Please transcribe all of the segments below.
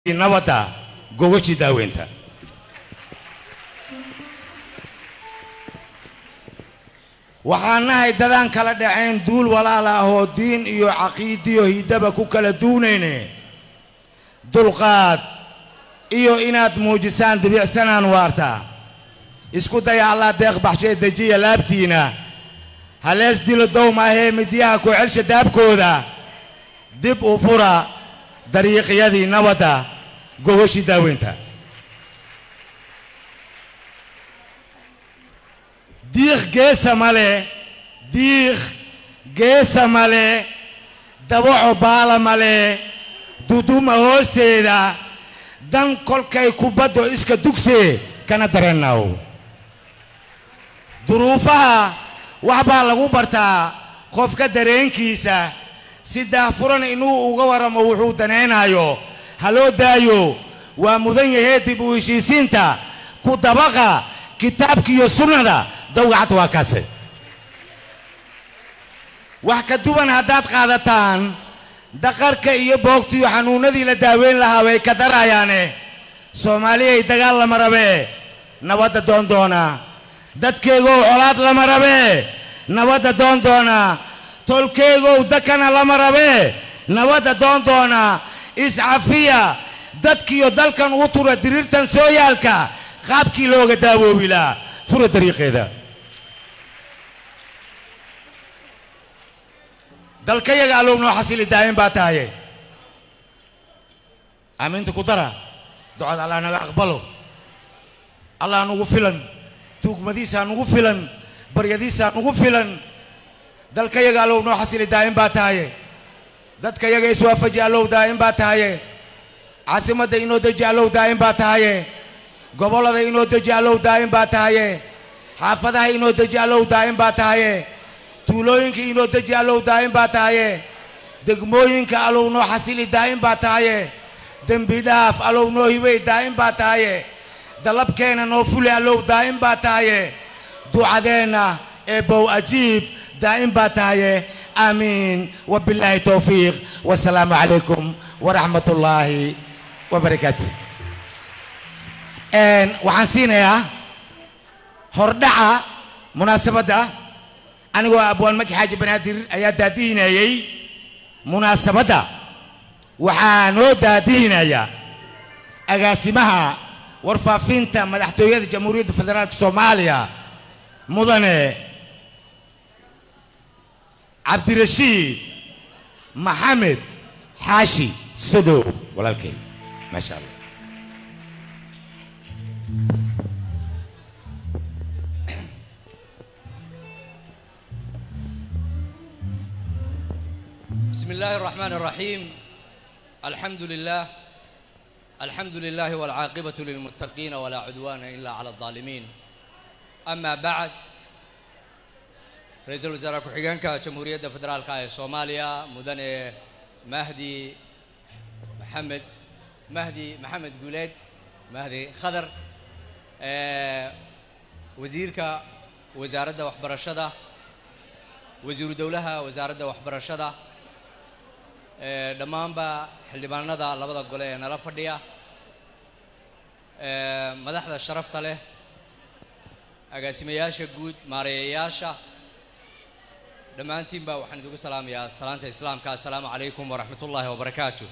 nabadda gogashii daaweynta waxaan nahay dadaan kala dhacayn duul walaal ah oo diin iyo caqiidiyo hiddaba ku kala duunayne dulqaad iyo inaad muujisaan dibicsanaan waarta isku daya allah deeq baxshee dejiya laabtiina halees dilo dowmaahee midyaha ku celsha daabkooda dib u fura dariiqyadii nabadda gogoshii daaweynta diiq geesa male diiq geesa male dabaco baala male duduma hoosteeda dan kolkay kubaddo iska dugsee kana dareennaw duruufaha wax baa lagu bartaa qofka dareenkiisa si daahfuran inuu uga warramo wuxuu danaynaayo ha loo daayo waa mudan yahee dib u heshiisiinta ku dabaqa kitaabkiiyo sunnada dawgacad waa kaase wax ka duwan haddaad qaadataan daqarka iyo boogtiyo xanuunnadii la daaweyn lahaa way ka darayaane soomaaliyay dagaal lama rabee nabadda doon doona dadkeegow colaad lama rabee nabadda doon doona tolkeegow dakana lama rabee nabadda doon doona iscafiya dadkiyo dalkan u tura diriirtan sooyaalka qaabkii looga daawoobi lahaa fura dariiqeeda dalkayaga allow noo xasili daayin baa tahaye aamiinta ku dara ducada allah naga aqbalo allah nugu filan tuugmadiisaa nugu filan baryadiisaa nugu filan dalkayaga allow noo xasili daayin baa tahaye dadkayaga iswaafaji allow daayin baa tahaye caasimadda inoo deji allow daayin baa tahaye gobollada inoo deji allow daayin baa tahaye xaafadaha inoo deji allow daayin baa tahaye tuulooyinka inoo deji allow daayin baa tahaye degmooyinka allow noo xasili daayin baa tahaye dembi dhaaf allow noo hibey daayin baa tahaye dalabkeenna noo fuli allow daayin baa tahaye ducadeenna eebow ajiib daayin baa tahaye aamiin wabilaahi towfiiq wasalaamu calaykum waraxmat ullaahi wabarakaatu waxaan siinayaa hordhaca munaasabadda anigoo abwaan maki xaaji banaadir ayaa daadihinayey munaasabadda waxaa noo daadihinaya agaasimaha warfaafinta madaxtooyada jamhuuriyadda federaalka soomaaliya mudane cabdirashiid maxamed xaashi sodow walaalkeed maasha allah بسم الله الرحمن الرحيم الحمد لله الحمد لله والعاقبة للمتقين ولا عدوان إلا على الظالمين أما بعد رئيس الوزراء كحيانكا جمهورية فدرالكا الصوماليا مدن مهدي محمد مهدي محمد قوليد مهدي خضر آه وزيرك وزارة وحبرشدة وزير دولها وزارة وحبرشدة dhammaanba xildhibaanada labada gole ee nala fadhiya madaxda sharafta leh agaasimayaasha guud maareeyayaasha dhammaantiinba waxaan idigu salaamayaa salaanta islaamka assalaamu calaykum waraxmat ullaahi wabarakaatu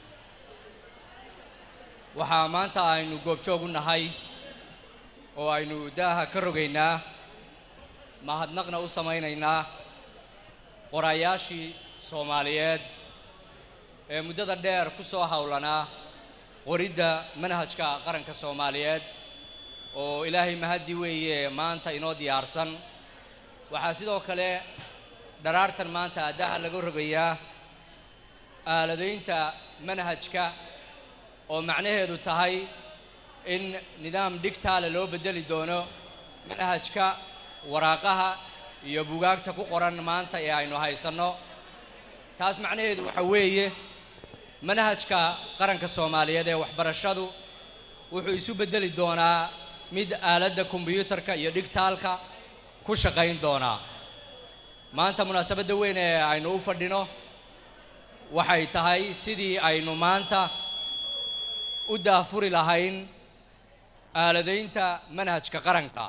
waxaa maanta aynu goobjoog u nahay oo aynu daaha ka rogaynaa mahadnaqna u samaynaynaa qoraayaashii soomaaliyeed ee muddada dheer ku soo howlanaa qoridda manhajka qaranka soomaaliyeed oo ilaahay mahaddi weeye maanta inoo diyaarsan waxaa sidoo kale dharaartan maanta addaha laga rogayaa aaladaynta manhajka oo macnaheedu tahay in nidaam dhigtaale loo beddeli doono manhajka waraaqaha iyo bugaagta ku qoran maanta ee aynu haysanno taas macnaheedu waxa weeye manhajka qaranka soomaaliyeed ee waxbarashadu wuxuu isu beddeli doonaa mid aaladda kombiyuutarka iyo dhigtaalka ku shaqayn doonaa maanta munaasabadda weyn ee aynu u fadhino waxay tahay sidii aynu maanta u daafuri lahayn aaladaynta manhajka qaranka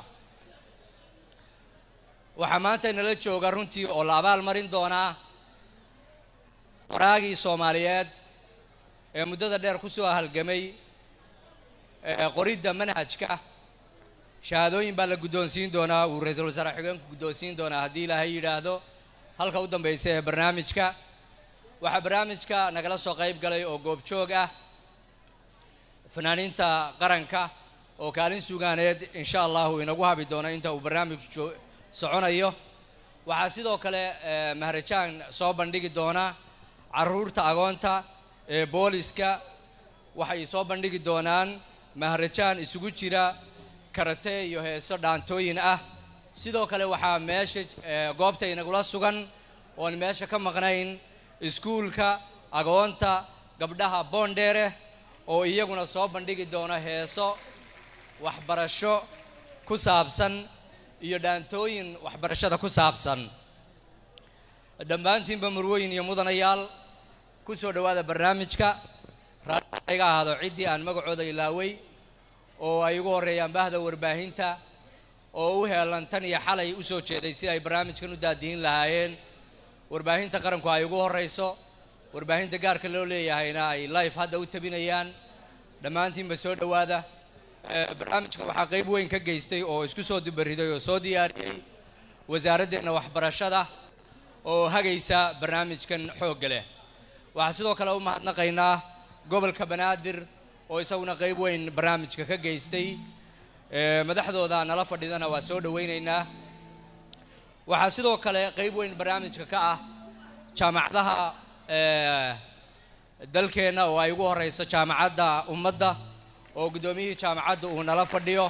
waxaa maanta inala jooga runtii oo la abaal marin doonaa waraagii soomaaliyeed ee muddada dheer ku soo halgamay ee qoridda manhajka shahaadooyin baa la guddoonsiin doonaa uu ra-iisul wasaare xigeenku guddoonsiin doonaa haddii ilaahay yidhaahdo halka u dambaysa ee barnaamijka waxaa barnaamijka nagala soo qayb galay oo goobjoog ah fanaaniinta qaranka oo kaalin sugaaneed insha allahu inagu habi doono inta uu barnaamijku soconayo waxaa sidoo kale maharajaan soo bandhigi doona carruurta agoonta ee booliska waxay soo bandhigi doonaan maharajaan isugu jira karate iyo heeso dhaantooyin ah sidoo kale waxaa meesha goobta inagula sugan oon meesha ka maqnayn iskuulka agoonta gabdhaha boondheere oo iyaguna soo bandhigi doona heeso waxbarasho ku saabsan iyo dhaantooyin waxbarashada ku saabsan dhammaantiinba murweyn iyo mudanayaal ku soo dhowaada barnaamijka raaiga iga ahaado ciddii aan magacooda ilaaway oo ay ugu horreeyaan bahda warbaahinta oo u heelan tan iyo xalay u soo jeeday si ay barnaamijkan u daadihin lahaayeen warbaahinta qaranku ay ugu horrayso warbaahinta gaarka loo leeyahayna ay life hadda u tabinayaan dhammaantiinba soo dhowaada barnaamijka waxaa qayb weyn ka geystay oo isku soo dubariday oo soo diyaariyey wasaaraddeena waxbarashada oo hagaysa barnaamijkan xoogga leh waxaa sidoo kale u mahadnaqaynaa gobolka banaadir oo isaguna qayb weyn barnaamijka ka geystay madaxdooda nala fadhidana waa soo dhowaynaynaa waxaa sidoo kale qayb weyn barnaamijka ka ah jaamacadaha dalkeenna oo ay ugu horeyso jaamacadda ummadda oo guddoomiyihii jaamacadda uu nala fadhiyo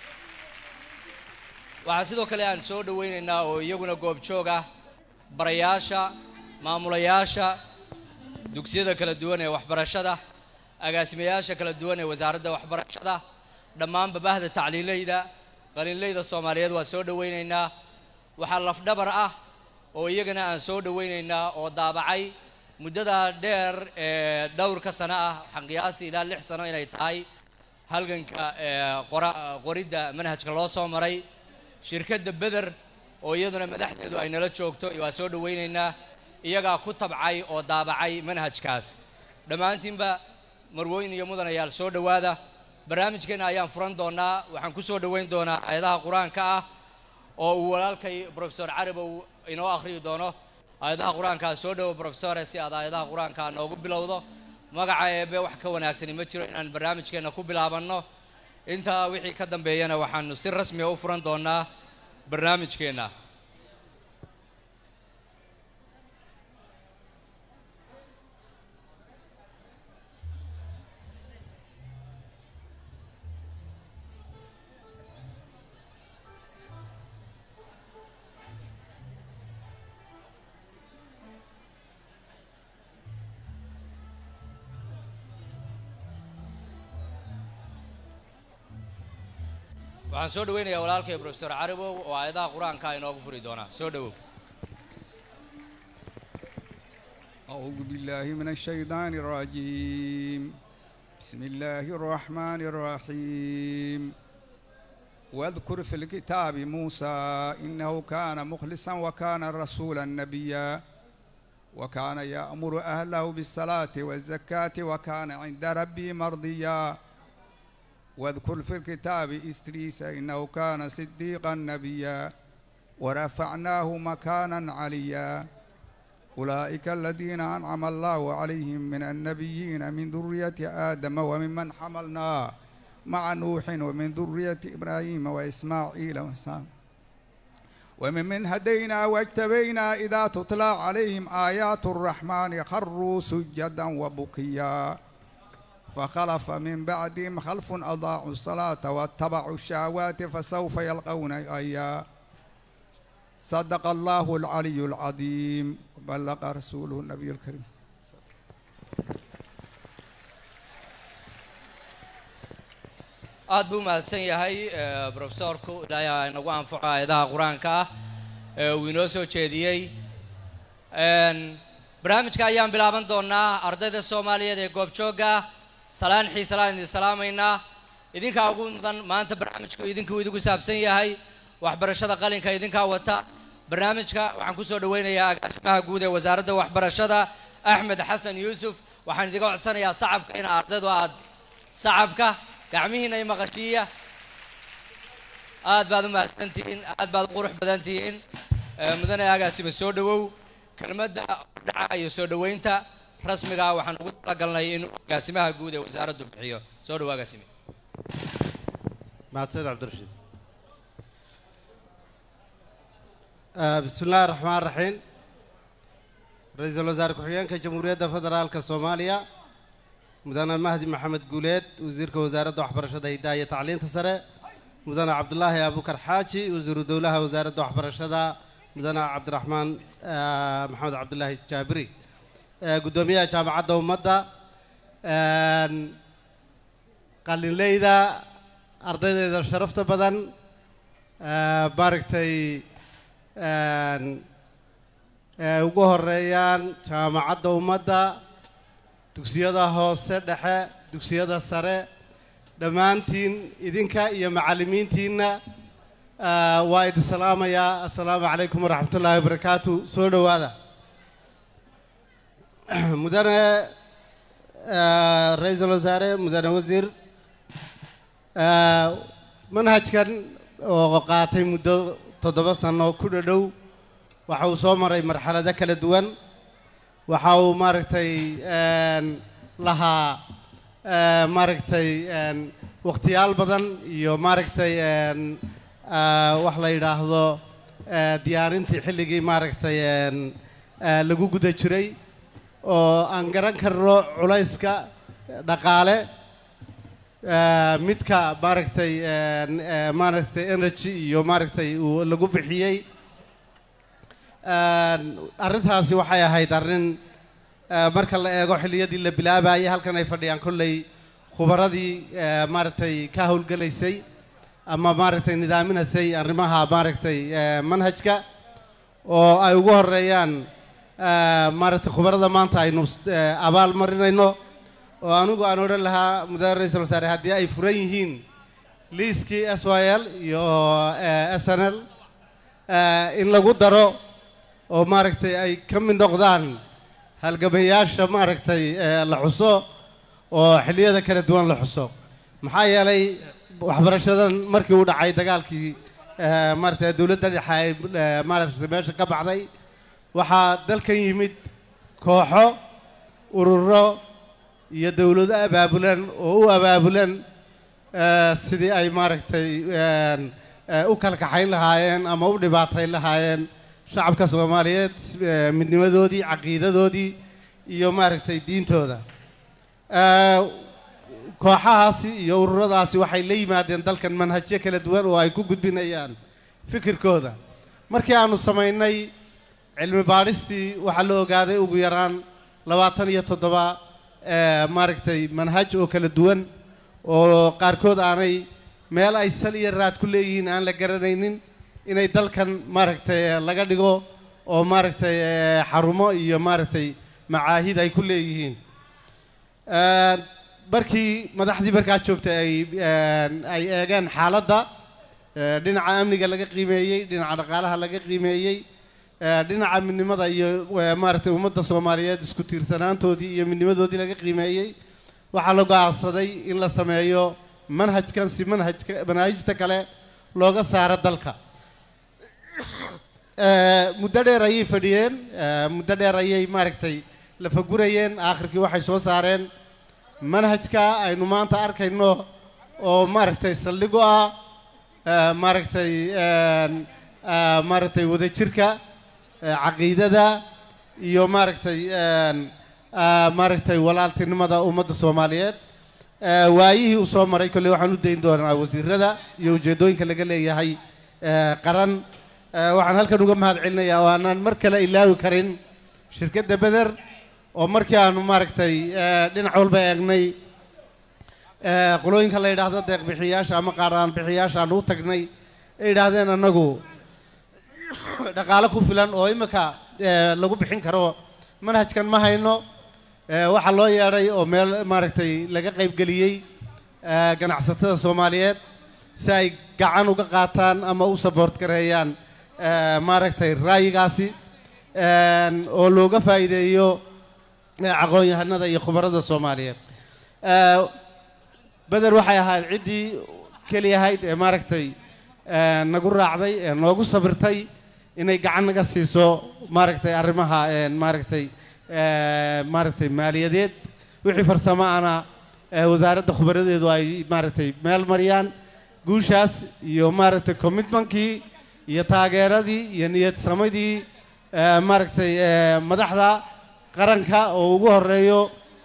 waxaa sidoo kale aan soo dhowaynaynaa oo iyaguna goobjoog ah barayaasha maamulayaasha dugsiyada kala duwan ee waxbarashada agaasimayaasha kala duwan ee wasaaradda waxbarashada dhammaanba bahda tacliilayda qalinlayda soomaaliyeed waa soo dhowaynaynaa waxaa lafdhabar ah oo iyagana aan soo dhowaynaynaa oo daabacay muddada dheer ee dhowrka sano ah waxaan qiyaasi ilaa lix sano inay tahay halganka qoridda manhajka loo soo maray shirkadda beder oo iyaduna madaxdeedu ay nala joogto waa soo dhowaynaynaa iyagaa ku tabcay oo daabacay manhajkaas dhammaantiinba marwooyin iyo mudanayaal soo dhowaada barnaamijkeena ayaan furan doonaa waxaan ku soo dhoweyn doonaa aayadaha qur-aanka ah oo uu walaalkay profesor carabow inoo akhriyi doono aayadaha qur-aankaa soo dhowo profesore si aad aayadaha qur-aanka noogu bilowdo magaca eebe wax ka wanaagsani ma jiro inaan barnaamijkeenna ku bilaabanno intaa wixii ka dambeeyana waxaanu si rasmiga u furan doonaa barnaamijkeenna waxaan soo dhoweynayaa walaalkay profesor carabow oo aayadaha qur-aanka inoogu furi doonaa soo dhowow أعوذ بالله من الشيطان الرجيم بسم الله الرحمن الرحيم واذكر في الكتاب موسى إنه كان مخلصا وكان رسولا نبيا وكان يأمر أهله بالصلاة والزكاة وكان عند ربي مرضيا واذكر في الكتاب إستريس إنه كان صديقا نبيا ورفعناه مكانا عليا أولئك الذين أنعم الله عليهم من النبيين من ذرية آدم وممن حملنا مع نوح ومن ذرية إبراهيم وإسماعيل وسام وممن هدينا واجتبينا إذا تتلى عليهم آيات الرحمن خروا سجدا وبكيا فخلف من بعدهم خلف أضاعوا الصلاة واتبعوا الشهوات فسوف يلقون غيا صدق الله العلي العظيم وبلغ رسوله النبي الكريم aad buu mahadsan yahay profesorku ilaahay inagu anfaco aayadaha qur-aanka ah ee uu inoo soo jeediyey barnaamijka ayaan bilaaban doonaa ardayda soomaaliyeed ee goobjoogga salaan xiisalaan idin salaamaynaa idinkaa ugu mudan maanta barnaamijku idinkuu idigu saabsan yahay waxbarashada qalinka idinkaa wata barnaamijka waxaan kusoo dhaweynayaa agaasimaha guud ee wasaaradda waxbarashada axmed xasan yuusuf waxaan idiga codsanayaa sacabka in ardaydu aad sacabka gacmihiina i maqashiiya aad baad u mahadsantihiin aad baad u qurux badan tihiin Eh, mudane agaasime soo dhawow kelmadda dhaca iyo soo dhaweynta rasmiga ah waxaan ugu talagalnay in agaasimaha guud ee wasaaraddu bixiyo soo dhawo agaasime mahadsanid cabdirashiid Ah, bismi illaahi raxmaan raxiim ra-iisul wasaare ku-xigeenka jamhuuriyadda federaalka soomaaliya mudane mahdi maxamed guuleed wasiirka wasaaradda waxbarashada hidaha iyo tacliinta sare mudane cabdulaahi abukar xaaji wasiiru dowlaha wasaaradda waxbarashada mudane cabdiraxmaan ah, maxamed cabdulaahi jaabiri Eh, guddoomiyaha jaamacadda ummadda Een, qalinleyda ardaydeeda sharafta badan eh, maaragtay een, ee ugu horeeyaan jaamacadda ummadda dugsiyada hoose dhexe dugsiyada sare dhammaantiin idinka iyo macallimiintiinna ah, waa idin salaamayaa assalaamu calaykum waraxmat ullaahi wabarakaatu soo dhowaada mudane ah, ra-iisul wasaare mudane wasiir ah, manhajkan oo qaatay muddo toddoba sano ku dhadhow waxa uu soo maray marxalado kala duwan waxa uu maaragtay een, lahaa eh, maaragtay een, wakhtiyaal badan iyo maaragtay een, ah, wax la yidhaahdo eh, diyaarintii xilligii maaragtay een, eh, lagu guda jiray oo aan garan karno culayska dhaqaale eh, midka maaragtay een, eh, maaragtay energy iyo maaragtay uu lagu bixiyey Een, arrintaasi waxay ahayd arrin eh, marka la eego xilliyadii la bilaabayay halkan ay fadhiyaan kolley khubaradii eh, maaragtay ka howlgelaysay ama maaragtay nidaaminaysay arrimaha maaragtay eh, manhajka oo ay ugu horeeyaan eh, maaragtay khubarada maanta aynu eh, abaal marinayno oo anigu aan odhan lahaa mudane ra-iisul wasaare haddii ay furan yihiin liiskii s y l iyo eh, s n l eh, in lagu daro oo maaragtay ay ka mid noqdaan halgamayaasha maaragtay eh, la xuso oo xilliyada kala duwan la xuso maxaa yeelay waxbarashadan markii uu dhacay dagaalkii eh, maaragtay dowladda dhexe ay eh, maaragtay meesha ka baxday waxaa dalkan yimid kooxo ururo iyo dowlado abaabulan oo u abaabulan eh, sidii ay maaragtay een, eh, u kala kaxayn lahaayeen ama u dhibaatayn lahaayeen shacabka soomaaliyeed eh, midnimadoodii caqiidadoodii iyo maaragtay diintooda Eh, kooxahaasi iyo ururadaasi waxay la yimaadeen dalkan manhajyo kala duwan oo ay ku gudbinayaan fikirkooda markii aanu samaynay cilmi baadhistii waxaa la ogaaday ugu yaraan labaatan iyo toddoba eh, maaragtay manhaj oo kala duwan oo qaarkood aanay meel ay sal iyo raad ku leeyihiin aan la garanaynin inay dalkan maaragtay eh, laga dhigo oo maaragtay eh, xarumo iyo maaragtay macaahid ay ku leeyihiin Een, markii madaxdii markaa joogtay ay een, ay eegeen xaaladda ee, dhinaca amniga laga qiimeeyey dhinaca dhaqaalaha laga qiimeeyey ee, dhinaca midnimada iyo ee, maaragtay ummadda soomaaliyeed isku tiirsanaantoodii iyo midnimadoodii laga qiimeeyey waxaa la go'aansaday in la sameeyo manhajkan si manhajka manaahijta kale looga saaro dalka Ee, muddo dheer ayay fadhiyeen ee, muddo dheer ayay maaragtay la fagurayeen aakhirkii waxay soo saareen manhajka aynu maanta arkayno oo maaragtay saldhig u ah ee, maaragtay een, ee, maaragtay wadajirka ee, caqiidada iyo maaragtay een, ee, maaragtay walaaltinimada ummadda soomaaliyeed Ee, waayihii uu soo maray kolley waxaan u dayn doonaa wasiirada iyo ujeeddooyinka laga leeyahay ee, qaran Ee, waxaan halkan uga mahad celinayaa oo aanan mar kale ilaawi karin shirkadda beder oo markii aanu maaragtay ee, dhinac walba eegnay ee, qolooyinka la yidhaahdo deeq bixiyaasha ama qaaraan bixiyaasha aanu u tagnay ay yidhaahdeen annagu dhaqaale ku filan oo imika ee, lagu bixin karo manhajkan ma hayno Eh, waxaa loo yeedhay oo meel maaragtay laga qaybgeliyey eh, ganacsatada soomaaliyeed si ay gacan uga qaataan ama u saboort gareeyaan eh, maaragtay ra'yigaasi en, oo looga faa'iideeyo eh, aqoon-yahanada iyo khubarada soomaaliyeed Eh, beder waxay ahayd ciddii keli ahayd ee maaragtay eh, nagu raacday ee noogu sabirtay inay gacan naga siiso maaragtay arrimaha en, maaragtay eh, maaragtay maaliyadeed wixii farsamo ana eh, wasaaradda khubaradeedu ay maaragtay meel mariyaan guushaas iyo maaragtay commitmentkii iyo taageeradii iyo niyad samadii eh, maaragtay eh, madaxda qaranka oo ugu horeeyo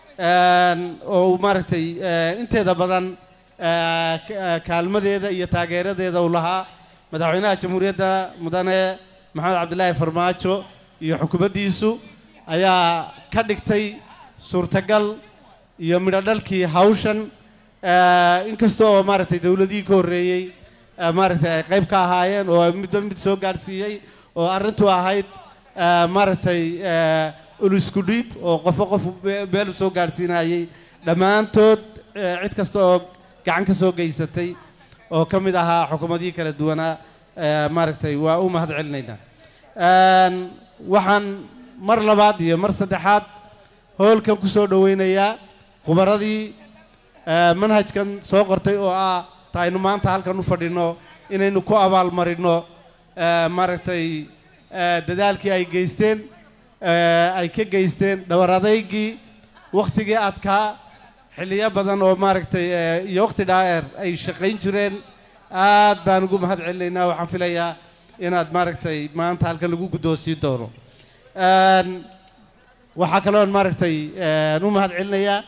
en, oo uu maaragtay eh, inteeda badan eh, ka- eh, kaalmadeeda iyo taageeradeeda uu lahaa madaxweynaha jamhuuriyadda mudane maxamed cabdilaahi farmaajo iyo xukuumaddiisu ayaa ka dhigtay suurtagal iyo midho dhalkii hawshan eh, inkasta oo maaragtay dowladihii ka horreeyey eh, maaragtay ay qayb ka ahaayeen oo ay midba mid soo gaadhsiiyey oo arrintu ahayd eh, maaragtay eh, ulisku dhiib oo qofo qof be- meel u soo gaadhsiinayey dhammaantood eh, cid kasta oo gacan ka soo geysatay oo ka mid ahaa xukuumadihii kala duwanaa eh, maaragtay waa u mahad celinaynaa En, waxaan mar labaad iyo mar saddexaad hoolkan ku soo dhoweynayaa khubaradii eh, manhajkan soo qortay oo ah ta aynu maanta halkan u fadhino inaynu ku abaalmarino eh, maaragtay eh, dadaalkii ay geysteen eh, ay ka geysteen dhowr adaygii wakhtigii adkaa xilliyo badan oo maaragtay eh, iyo wakhti dhaadheer ay shaqayn jireen aad baan ugu mahad celinaynaa waxaan filayaa inaad maaragtay maanta halkan lagu guddoonsiin doono En, waxaa kaloon maaragtay en, u mahad celinayaa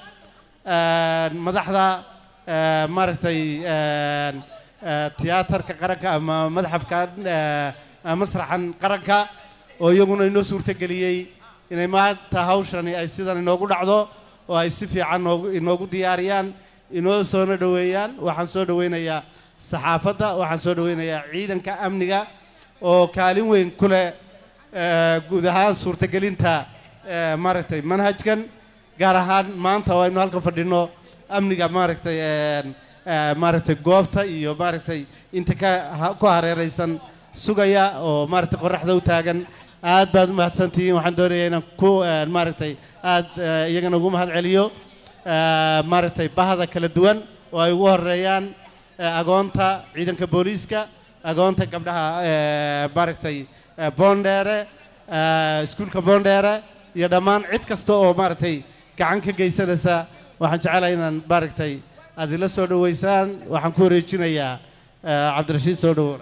en, madaxda eh, maaragtay en, eh, tiyaatarka qaranka ama madxafkan eh, masraxan qaranka oo iyaguna inoo suurtageliyey inay maanta hawshani ay sidan inoogu dhacdo oo ay si fiican noogu inoogu diyaariyaan inoo soona dhoweeyaan waxaan soo dhoweynayaa saxaafadda waxaan soo dhoweynayaa ciidanka amniga oo kaalin weyn ku leh eh, guud ahaan suurtagelinta eh, maaragtay manhajkan gaar ahaan maanta oo aynu halkan fadhino amniga maaragtay en, eh, maaragtay goobta iyo maaragtay inta ka ha- ku hareeraysan sugaya oo maaragtay qoraxda u taagan aad baad u mahadsantihiin waxaan doonayaa inaan ku en, maaragtay aad eh, iyagana ugu mahad celiyo eh, maaragtay bahda kala duwan oo ay ugu horeeyaan eh, agoonta ciidanka booliiska agoonta gabdhaha eh, maaragtay eh, boondheere eh, iskuulka boondheere iyo dhammaan cid kasta oo maaragtay gacan ka geysanaysa waxaan jecelahay inaan maaragtay aad ila soo dhoweysaan waxaan ku wareejinayaa eh, cabdirashiid soo dhowow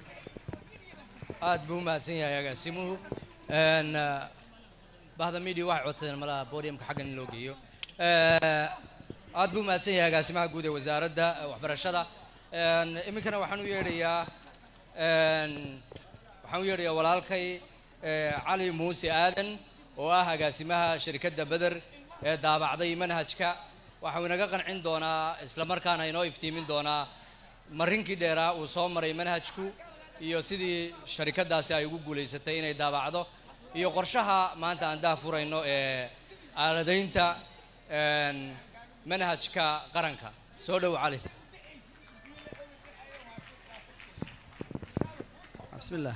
aad buu u mahadsan yahay agaasimuhu En, eh, bahda media waxay codsadeen malaha podiumka xaggan in loo geeyo Eh, aad buu u mahadsan yahay agaasimaha guud ee wasaaradda eh, waxbarashada En, iminkana waxaan u yeedhayaa en, waxaan u yeedhayaa walaalkay eh, cali muuse aadan oo ah agaasimaha shirkadda beder ee daabacday manhajka waxau inaga qancin doonaa isla markaana inoo iftiimin doonaa marinkii dheeraa uu soo maray manhajku iyo sidii sharikadaasi ay ugu guulaysatay inay daabacdo iyo qorshaha maanta aan dah furayno ee aaladaynta en, manhajka qaranka soo dhow cali بسم الله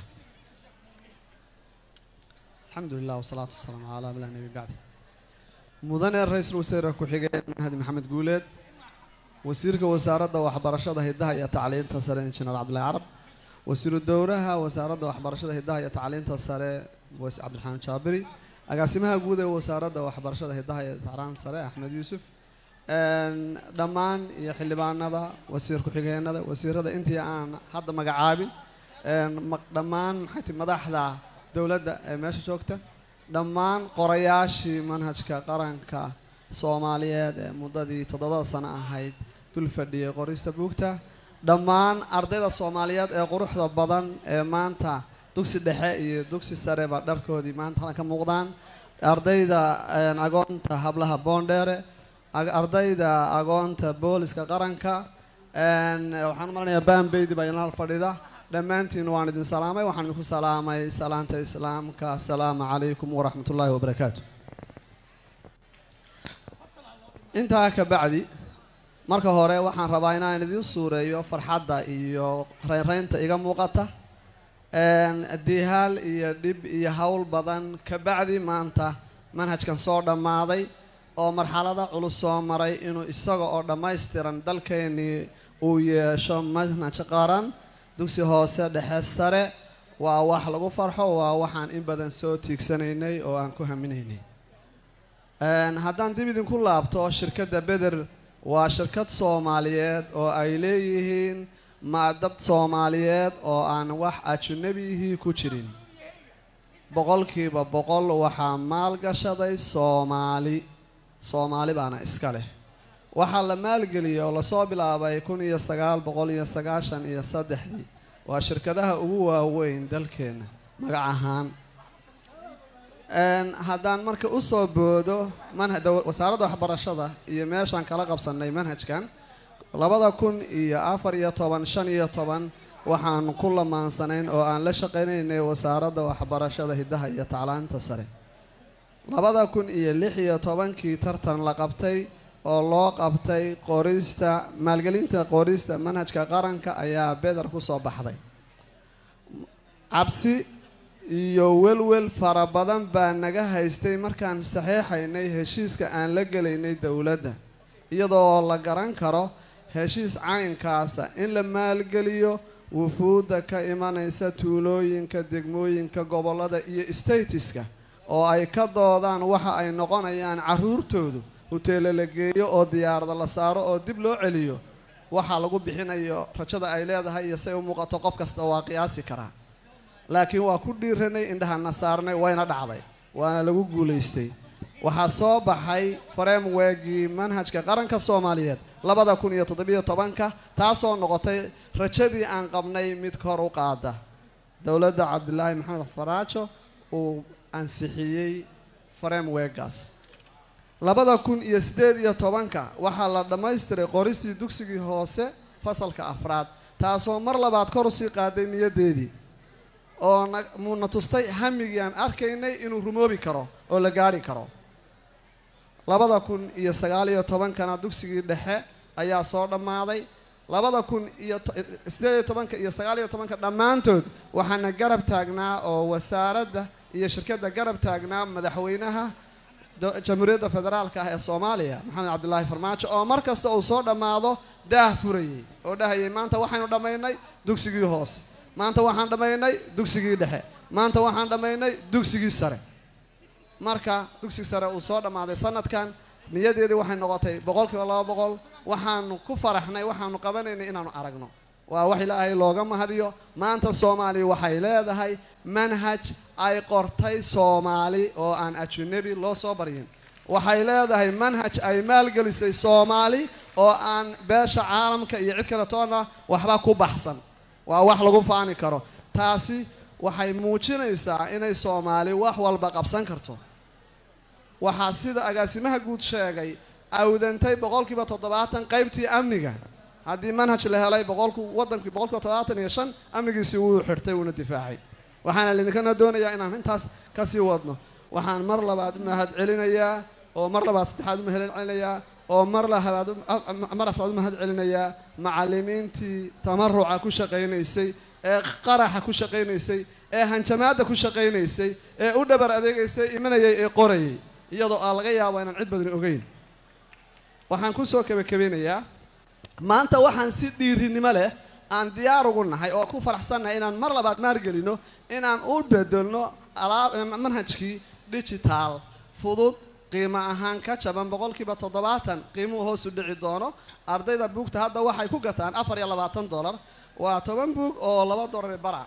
الحمد لله والصلاة والسلام على من لا نبي بعده مدن الرئيس الوزراء كحجين هادي محمد جولد وزيرك وزارة وحبرشة هدها يا تعليم تسرى إنجنير عبد الله عرب وزير الدورة وزارة وحبرشة هدها يا تعليم تسرى وس عبد الحميد شابري أقاسمها جودة وزارة وحبرشة هدها يا تعليم تسرى أحمد يوسف een dhammaan iyo xildhibaanada wasiir ku-xigeenada wasiirada intii aan hadda magacaabin een ma- dhammaan maxay tihi madaxda dowladda ee meesha joogta dhammaan qorayaashii manhajka qaranka soomaaliyeed ee muddadii toddobada sano ahayd dul fadhiyay qorista buugta dhammaan ardayda soomaaliyeed ee quruxda badan ee maanta dugsi dhexe iyo dugsi sareba dharkoodii maanta halkan ka muuqdaan ardayda een, agoonta hablaha boondheere ag- ardayda agoonta booliska qaranka een, waxaan u malanayaa baanbeydi baa inala fadhida dhammaantiin waan idin salaamay waxaan idinku salaamay salaanta islaamka asalaamu calaykum waraxmat ullaahi wabarakaatu intaa ka bacdi marka hore waxaan rabaa inaan idiin suureeyo farxadda iyo reynreynta iga muuqata dihaal iyo dhib iyo howl badan ka bacdi maanta manhajkan soo dhammaaday oo marxalada culus soo maray inuu isaga oo dhammaystiran dalkeennii uu yeesho manhaj qaran dugsi hoose dhexe sare waa wax lagu farxo waa waxaan in badan soo tiigsanaynay oo aan ku haminaynay haddaan dib idinku laabto shirkadda beder waa shirkad soomaaliyeed oo ay leeyihiin ma dad soomaaliyeed oo aan wax ajunabihii ku jirin boqolkiiba boqol waxaa maalgashaday soomaali soomaali baana iska leh waxaa la maalgeliyay oo lasoo bilaabay kun iyo sagaal boqol iyo sagaashan iyo saddexdii waa shirkadaha ugu waaweyn dalkeenna magac ahaan haddaan marka usoo boodo manha wasaaradda waxbarashada iyo meeshaan kala qabsanay manhajkan labada kun iyo afar iyo toban shan iyo toban waxaan ku lamaansanayn oo aan la shaqaynaynay wasaaradda waxbarashada hiddaha iyo taclaanta sare labada kun iyo lix iyo tobankii tartan la qabtay oo loo qabtay qorista maalgelinta qorista manhajka qaranka ayaa beder kusoo baxday cabsi iyo welwel fara badan baa naga haystay markaan saxeexaynay heshiiska aan la gelaynay dowladda iyadoo la garan karo heshiis caynkaasa in la maalgeliyo wufuudda ka imanaysa tuulooyinka degmooyinka gobollada iyo statiska oo ay ka doodaan waxa ay noqonayaan carruurtoodu huteelo la geeyo oo diyaarada la saaro oo dib loo celiyo waxaa lagu bixinayo rajada ay leedahay iyo say u muuqato qof kasta waa qiyaasi karaa laakiin waa ku dhiiranay indhahana saarnay wayna dhacday waana lagu guulaystay waxaa soo baxay frameworkii manhajka qaranka soomaaliyeed labada kun iyo toddobiyo tobanka taasoo noqotay rajadii aan qabnay mid kor u qaada dowladda cabdilaahi maxamed faraajo uu ansixiyey frameworkaas labada kun iyo siddeed iyo tobanka waxaa la dhammaystiray qoristii dugsigii hoose fasalka afraad taasoo mar labaad kor usii qaaday niyaddeedii oo na muuna tustay hamigii aan arkaynay inuu rumoobi karo oo la gaadhi karo labada kun iyo sagaal iyo tobankana dugsigii dhexe ayaa soo dhammaaday labada kun iyo siddeed iyo tobanka iyo sagaal iyo tobanka dhammaantood waxaana garab taagnaa oo wasaaradda iyo shirkadda garab taagnaa madaxweynaha jamhuuriyadda federaalka ah ee soomaaliya maxamed cabdilaahi farmaajo oo mar kasta uu soo dhammaado daah furayey oo dhahayay maanta waxaynu dhammaynay dugsigii hoose maanta waxaan dhammaynay dugsigii dhexe maanta waxaan dhammaynay dugsigii sare marka dugsigii sare uu soo dhammaaday sanadkan niyadeedii waxay noqotay boqolkiiba laba boqol waxaanu ku faraxnay waxaanu qabanaynay inaanu aragno waa wax ilaahay looga mahadiyo maanta soomaaliya waxay leedahay manhaj ay qortay soomaali oo aan ajunabi loo soo baryin waxay leedahay manhaj ay maalgelisay soomaali oo aan beesha caalamka iyo cid kale toona waxba ku baxsan waa wax lagu faani karo taasi waxay muujinaysaa inay soomaali wax walba qabsan karto waxaa sida agaasimaha guud sheegay awdantay boqolkiiba toddobaatan qaybtii amniga haddii manhaj la helay boqolku waddankii boqolkiiba toddobaatan iyo shan amnigiisii wuu xirtay wuuna difaacay waxaana lidinkana doonayaa inaan intaas kasii wadno waxaan mar labaad u mahad celinayaa oo mar labaad saddexaad u mahad celinayaa oo mar labaad mar afraad u mahad celinayaa macallimiintii tamaruca ku shaqaynaysay ee qaraxa ku shaqaynaysay ee hanjamaadda ku shaqaynaysay ee u dhabar adeegaysay imanayay ee qorayay iyadoo aan laga yaabo inaan cid badan ogeyn waxaan kusoo kabakabeynayaa maanta waxaan si dhiirinimo leh aan diyaar ugu nahay oo ku faraxsannahay inaan mar labaad maalgelino inaan u bedelno alaab manhajkii digital fudud qiimo ahaan ka jaban boqolkiiba toddobaatan qiimuhu hoos u dhici doono ardayda buugta hadda waxay ku gataan afar iyo labaatan dollar waa toban buug oo laba dollar bara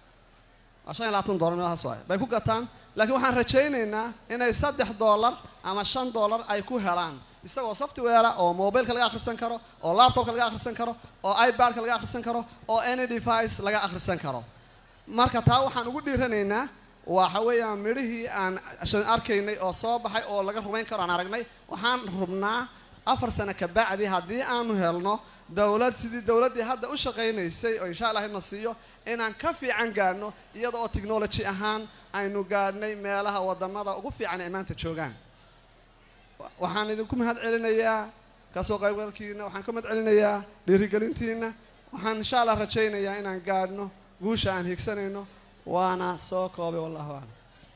waa shan iyo labaatan dollar meelahaas waay bay ku gataan laakiin waxaan rajaynaynaa inay saddex dollar ama shan dollar ay ku helaan isagoo software oo mobileka laga akhrisan karo oo laptopka laga akhrisan karo oo ibadka laga akhrisan karo oo any device laga akhrisan karo marka taa waxaan ugu dhiiranaynaa waxa weeyaan midhihii aan arkaynay oo soo baxay oo laga rumayn karo aan aragnay waxaan rubnaa afar sano ka bacdi haddii aanu helno dowlad sidii dowladdii hadda u shaqaynaysay oo insha allah ina siiyo inaan ka fiican gaadhno iyada oo technology ahaan aynu gaadhnay meelaha wadamada ugu fiican ay maanta joogaan waxaan idinku mahad celinayaa kasoo qaybgalkiina waxaan ka mahad celinayaa dhiirigelintiina waxaan insha allah rajaynayaa inaan gaadhno guusha aan higsanayno waana soo koobay wallahu aclam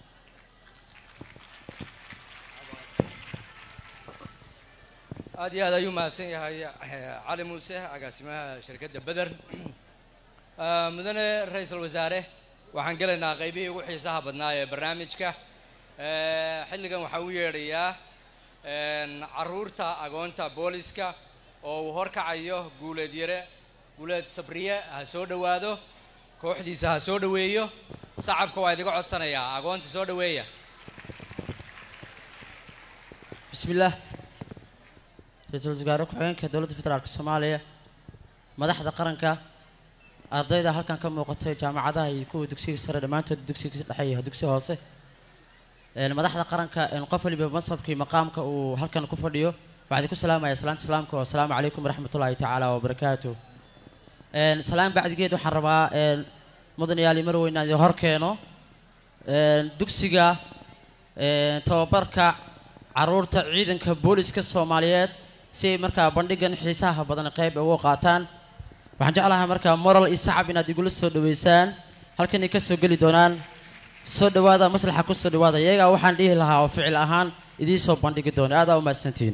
aad iyo aad ayuu mahadsan yahay eh, cali muuse agaasimaha shirkadda beder Ah, mudane ra-iisul wasaare waxaan gelaynaa qaybihii ugu xiisaha badnaa ee barnaamijka Eh, xilligan waxaa u yeedhayaa en, caruurta agoonta booliska oo uu horkacayo guuleed yare guuleed sabriye ha soo dhowaado kooxdiisa ha soo dhoweeyo sacabka waa idiga codsanayaa agoonta soo dhoweeya بسم الله ra-iisul wasaare ku-xigeenka dowladda federaalk soomaaliya madaxda qaranka ardayda halkan ka muuqatay jaamacadaha iyo kuwa dugsiga sare dhammaantood dugsiga dhexe iyo dugsiga hoose een, madaxda qaranka een, qof waliba masafka iyo maqaamka uu halkan ku fadhiyo waxaan idinku salaamaya salaanta islaamka oo asalaamu calaykum waraxmatullaahi tacaala wabarakaatu een, salaan bacdigeed waxaan rabaa een, mudan yaali marweyn aan idin hor keeno een, dugsiga een, tababarka caruurta ciidanka booliska soomaaliyeed si ay markaa bandhigan xiisaha badan qayb ugu qaataan waxaan jeclahay markaa moral iyo sacab inaad igula soo dhaweysaan halkanay ka soo geli doonaan soo dhawaada maslaxa ku soo dhawaada iyagaa waxaan dhihi lahaa oo ficil ahaan idiin soo bandhigi doona aadaa u mahadsantihiin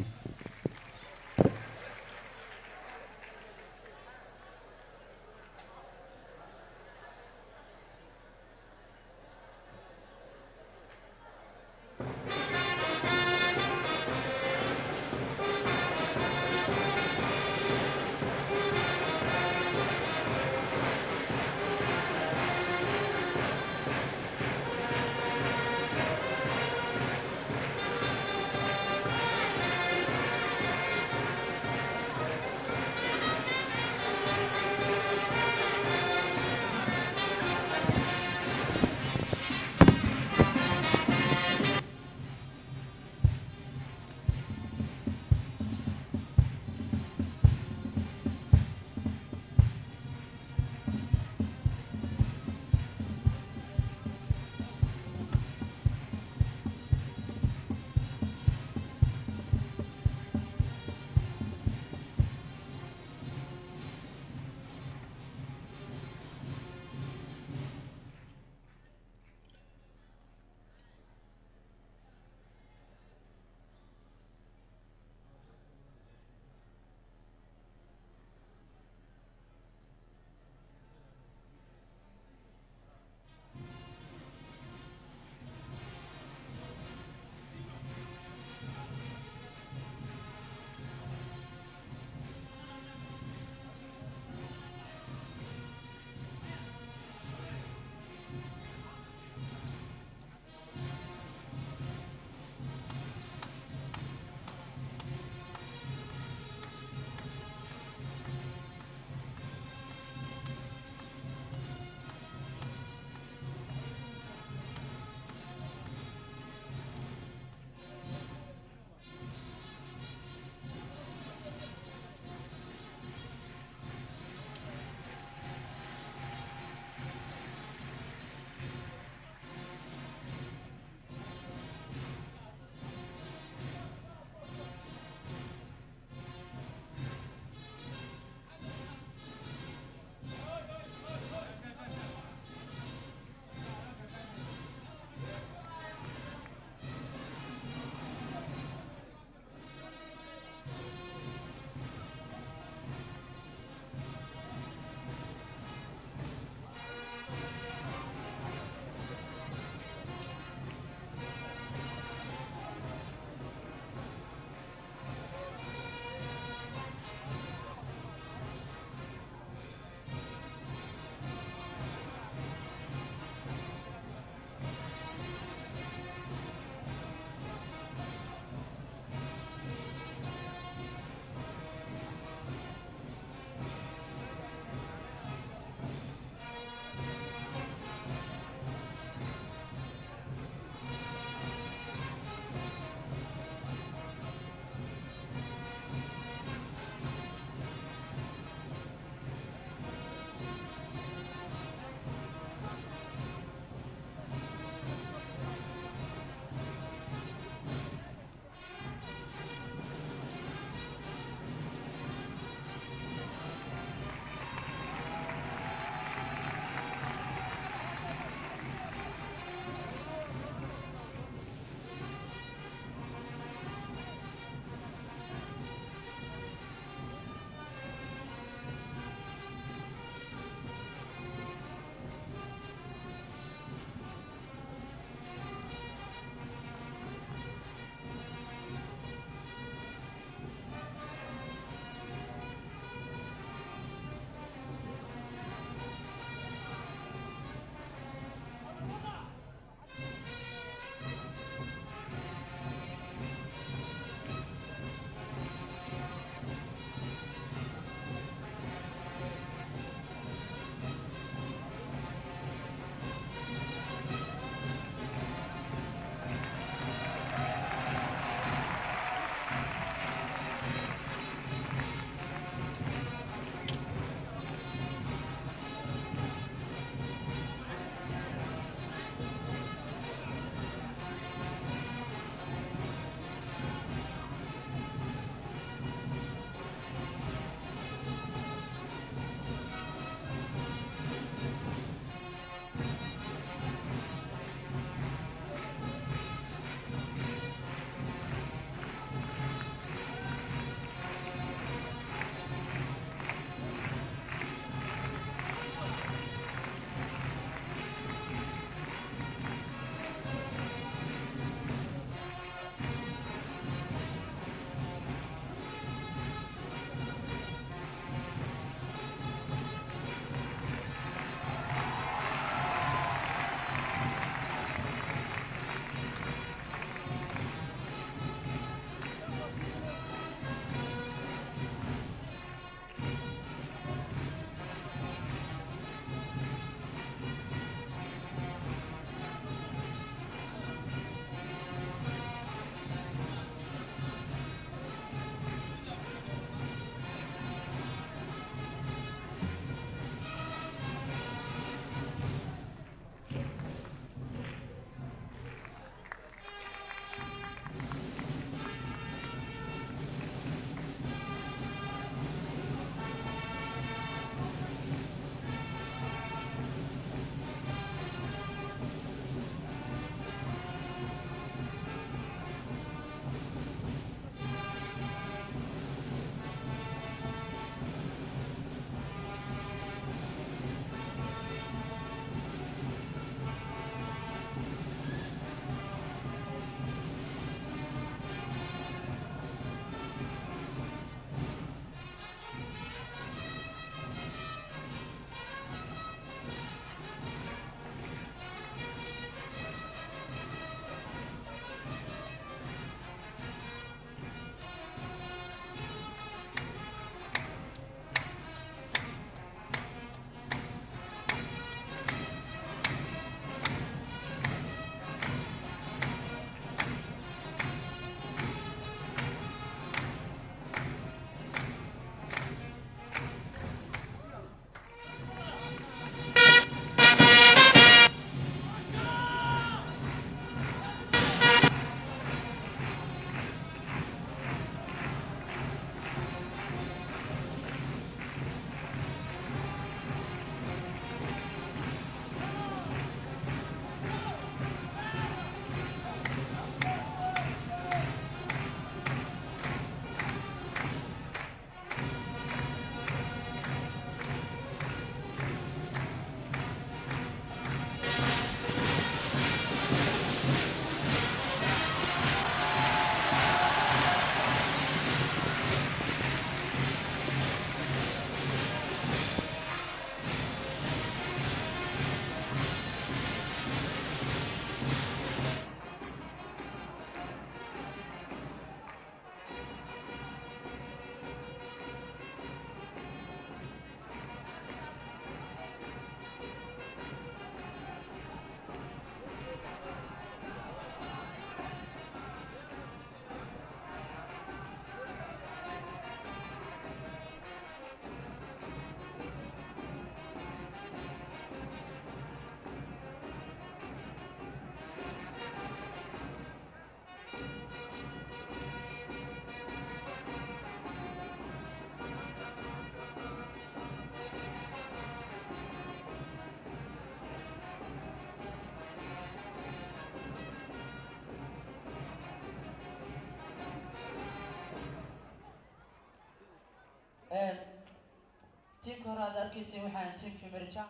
tiimka hore aad arkaysay waxaan tiimkii merijan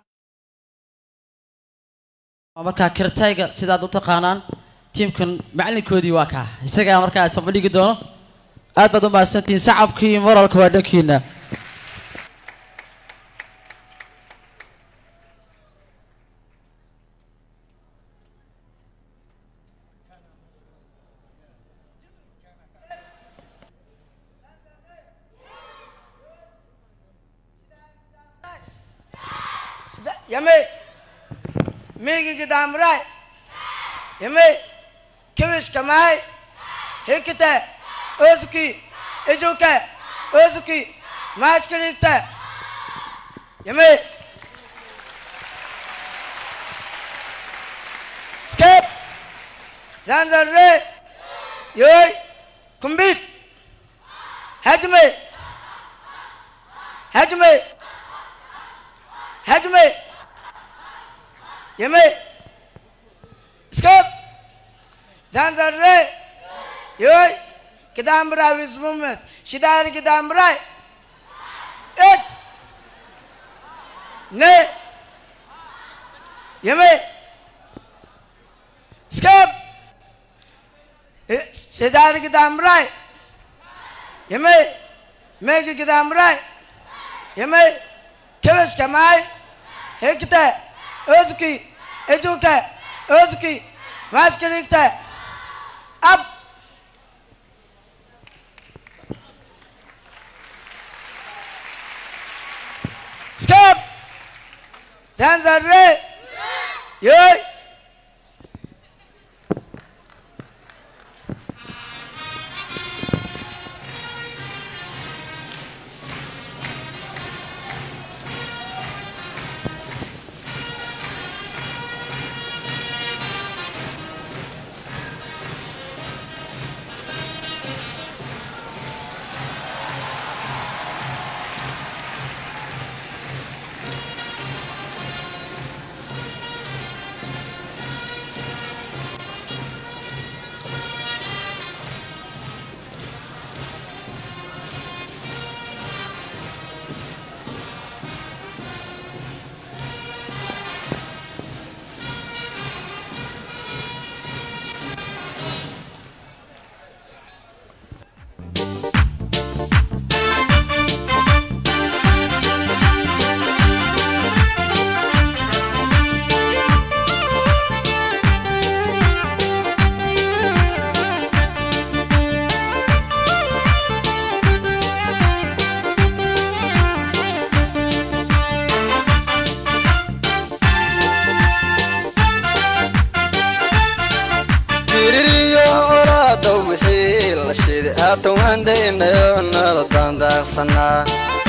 markaa kirtayga sidaad u taqaanaan tiimkan macalinkoodii waa kaa isagaa markaa soo bandhigi doono aad baad u mahadsantihiin sacabkii iyo moralka waa dhankiina Yame, migi gidamrai. Yame, kiwish kamai. Hikite, ozuki, ejuke, ozuki, machkirikte. Yame. Skip. Zanzarre. Yoy. Kumbit. Hajme. Hajme. Hajme. Yeme. Skip. Zanzarre. Yoy. Kidambra Wismumet. Shidar Kidambra. It. Ne. Yeme. Skip. Shidar Kidambra. Yeme. Meg Kidambra. Yeme. Kevish Kamai. Hekte. Özki. Eduke. Özki. Maskirikte. Up. Skip. Zanzarre. Yoy. diririyo colaada wixii la shiday haatan waan daynayo nala daandaaqsanaa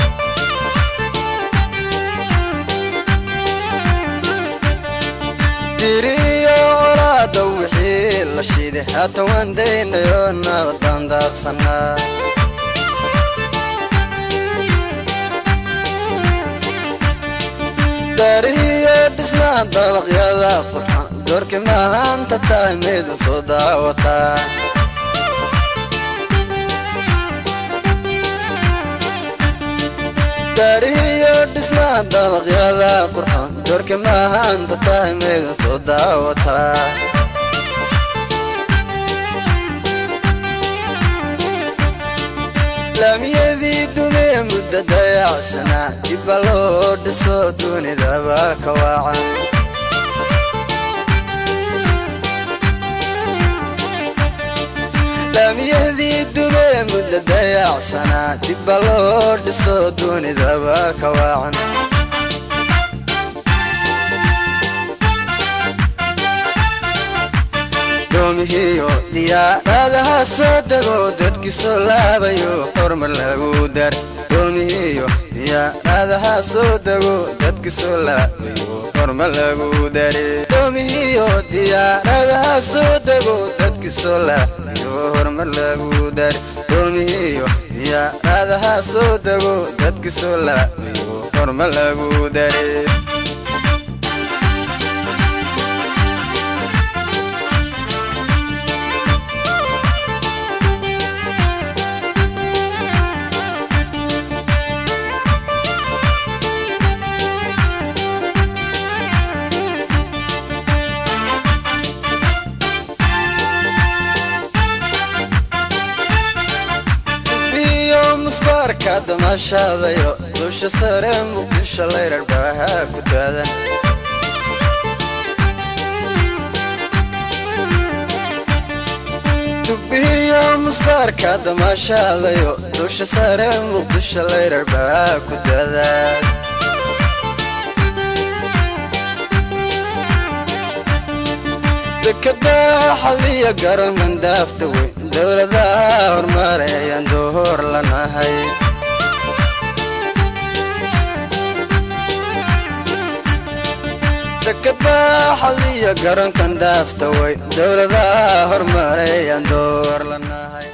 diririyo colaada wixii la shiday haatan waan daynayo nala daandaaqsanaa daarihiyo dhismaha dabaqyada qurxan doorki mahaanta tahay midun soo daawataa daarihiyo dhismaha dabaqyada qurxan doorki mahaanta tahay midun soo daawataa laamiyadii dumee muddo dayacsanaa dibba loo dhiso dunidaba ka waacan laamiyadii dumee muddo dayacsanaa dibba loo dhiso dunidaba ka waacan doomihiyo diyaaradaha soo dego dadki soo laabayo hormar lagu dar doomihiyo diyaaradaha soo dego dadki soo laabayo hormar lagu dare doomihiyo diyaaradaha soo dego dadki soo laabayo hormar lagu dare doomihiyo diyaaradaha soo dego dadki soo laabayo hormar lagu dare damaashaadayo dusha sare muqdisho layrar baaha ku daadan dugbihiyo musbaarka damaashaadayo dusha sare muqdisho layrar baaha ku daadan dekada xaliya garoonkan daafta weyn dowladaha hormareeyaan dohor lanahay dekada xaliya garoonkan daafta weyn dowladaha hormareeyaan dohor lanahay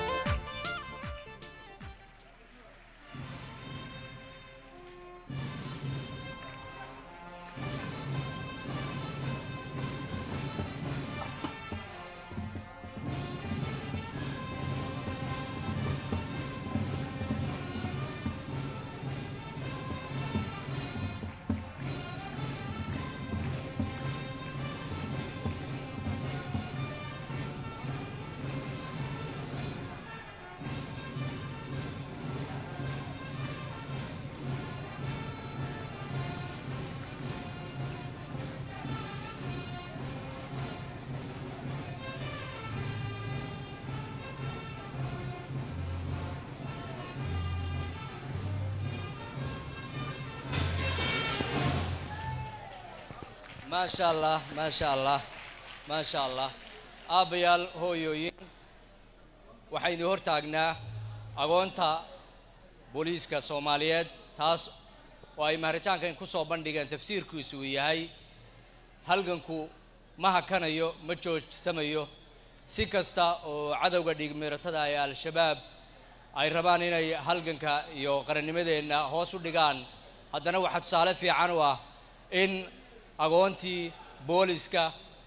maasha allah maasha allah maasha allah aabbayaal hooyooyin waxaynu hor taagnaa agoonta booliiska soomaaliyeed taas oo ay maharajaankan ku soo bandhigeen tafsiirkiisu uu yahay halganku ma hakanayo ma joogsamayo si kasta oo cadowga dhiigmiiratada ee al-shabaab ay rabaan inay halganka iyo qarannimadeenna hoos u dhigaan haddana waxaa tusaale fiican u ah in agoontii booliska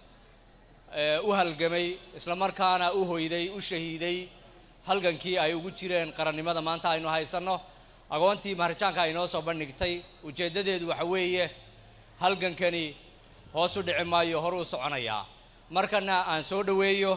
ee u halgamay islamarkaana u hoyday u shahiiday halgankii ay ugu jireen qarannimada maanta aynu haysanno agoontii maharajaanka ay noo soo bandhigtay ujeeddadeedu waxa weeye halgankani hoos u dhici maayo hor u soconayaa markana aan soo dhoweeyo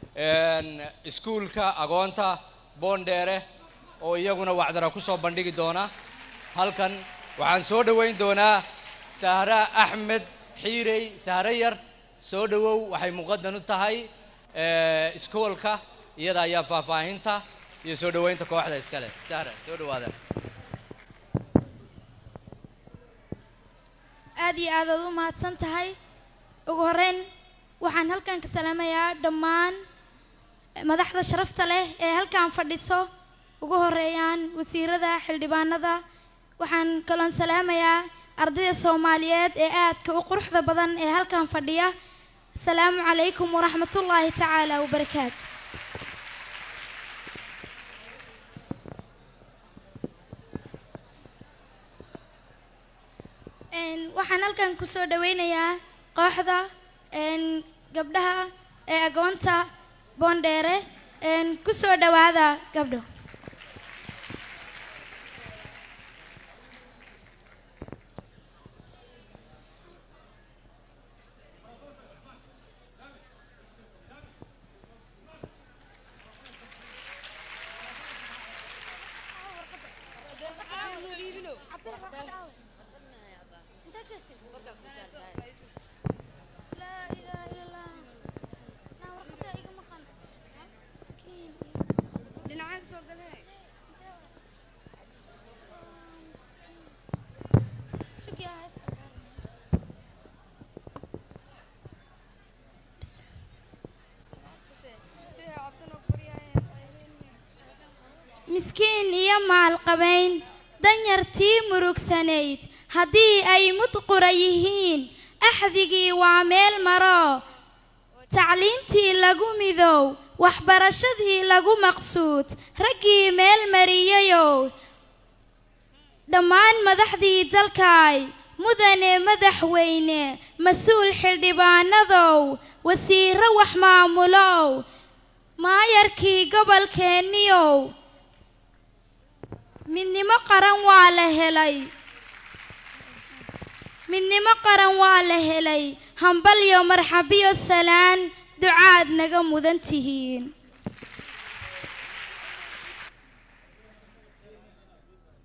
iskuulka agoonta boondheere oo iyaguna wacdara ku soo bandhigi doona halkan waxaan soo dhoweyn doonaa sahra axmed xiirey sahre yar soo dhowow waxay muqadan u tahay iskoolka iyada ayaa faahfaahinta iyo soo dhoweynta kooxda iskale sahra soo dhowaada aad iyo aad aad u mahadsan tahay ugu horreyn waxaan halkan ka salaamayaa dhammaan madaxda sharafta leh ee halkan fadhiso ugu horeeyaan wasiirada xildhibaanada waxaan kaloon salaamayaa ardayda soomaaliyeed ee aadka u quruxda badan ee halkan fadhiya asalaamu calaykum waraxmatullaahi tacaala wabarakaatu waxaan halkan kusoo dhaweynayaa kooxda gabdhaha ee agoonta boondheere kusoo dhawaada gabdho miskiin iyo maalqabayn danyartii murugsanayd haddii ay mudqura yihiin axdigii waa meel maro tacliintii lagu midow waxbarashadii lagu maqsuud raggii meel mariyayow dhammaan madaxdii dalkaay mudane madaxweyne mas-uul xildhibaanadow wasiiro wax maamulow maayarkii gobolkeenniyow midnimo qaran waa la helay midnimo qaran waa la helay hambalyo marxabiyo salaan ducaad naga mudan tihiin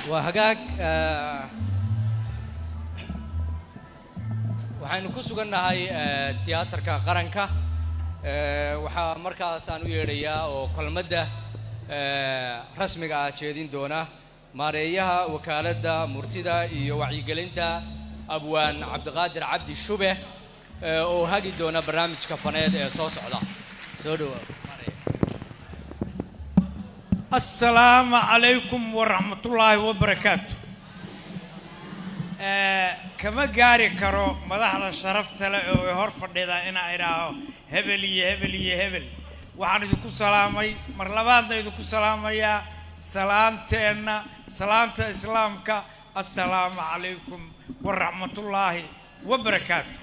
waa hagaag eh, waxaynu ku sugannahay eh, tiyaatarka qaranka Eh, waxaa markaas aan u yeedhayaa oo kelmadda eh, rasmiga ah jeedin doona maareeyaha wakaaladda murtida iyo wacyigelinta abwaan cabdiqaadir cabdi shube eh, oo hagi doona barnaamijka faneed ee soo socda soo dhawaad السلام عليكم ورحمة الله وبركاته آه، كما قاري كرو مدحنا شرفت له هور فديدا انا ايراهو هبل يا هبل يا هبل waxaan idinku salaamay mar labaadna idinku salaamayaa salaanteenna salaanta islaamka assalaamu calaykum waraxmatullaahi wabarakaatu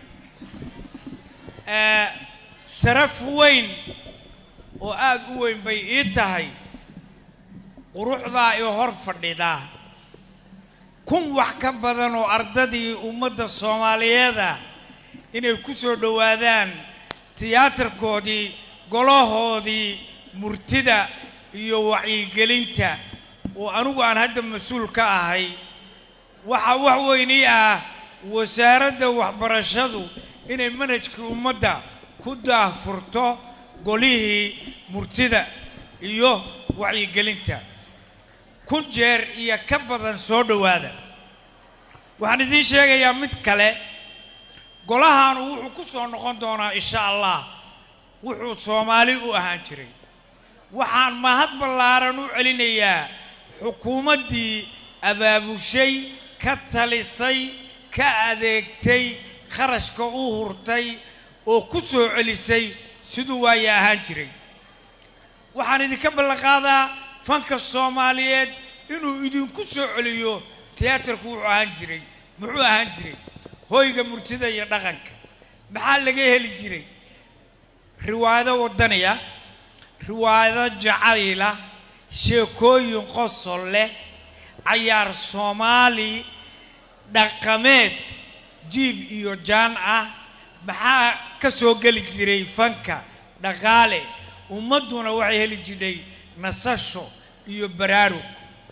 آه، sharaf weyn oo aada u weyn bay ii tahay quruxdaa i hor fadhidaa kun wax ka badan oo ardadii ummadda soomaaliyeeda inay ku soo dhowaadaan tiyaatarkoodii golahoodii murtida iyo wacyigelinta oo anigu aan hadda mas-uul ka ahay waxaa wax weynii ah wasaaradda waxbarashadu inay manhajkii ummadda ku daahfurto golihii murtida iyo wacyigelinta kun jeer iyo ka badan soo dhowaada waxaan idiin sheegayaa mid kale golahan wuxuu ku soo noqon doonaa insha allah wuxuu soomaali u ahaan jiray waxaan mahad ballaaran u celinayaa xukuumaddii abaabushay ka talisay ka adeegtay kharashka u hurtay oo ku soo celisay siduu waaya ahaan jiray waxaan idinka ballanqaadaa fanka soomaaliyeed inuu idinku soo celiyo tiyaatarku wuxuu ahaan jiray muxuu ahaan jiray hoyga murtida iyo dhaqanka maxaa laga heli jiray riwaayado waddaniya riwaayado jacayla sheekooyin qosol leh cayaar soomaali dhaqameed jiib iyo jaan ah maxaa ka soo geli jiray fanka dhaqaale ummadduna waxay heli jirtay nasasho iyo baraarug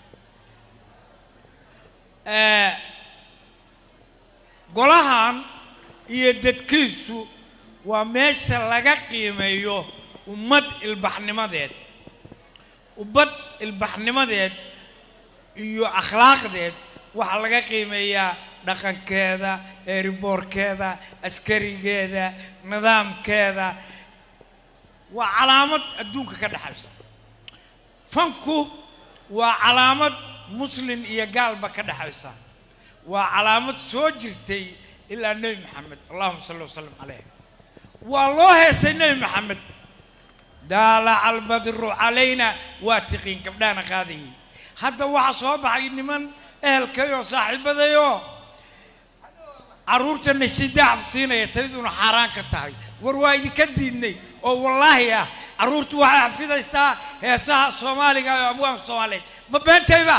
Eh, golahan iyo dadkiisu waa meesha laga qiimeeyo ummad ilbaxnimadeed ummad ilbaxnimadeed iyo akhlaaqdeed waxaa laga qiimeeyaa dhaqankeeda eeriboorkeeda askarigeeda nidaamkeeda waa calaamad adduunka ka dhexaysa fanku waa calaamad muslin iyo gaalba ka dhexaysa waa calaamad soo jirtay ilaa nebi maxamed allahuma salli wasalam caleyh waa loo heesay nebi maxamed daalaca albadru calayna waa tiqiin gabdhahana qaadayay hadda waxaa soo baxay niman ehelkayoo saaxiibadayoo carruurtana shidaax siinaya tayduna xaaraan ka tahay war waa idinka diidnay oo wallaahi ah carruurtu waxay xafidaysaa heesaha soomaaliga ee abwaanka soomaaliyeed ma beentayba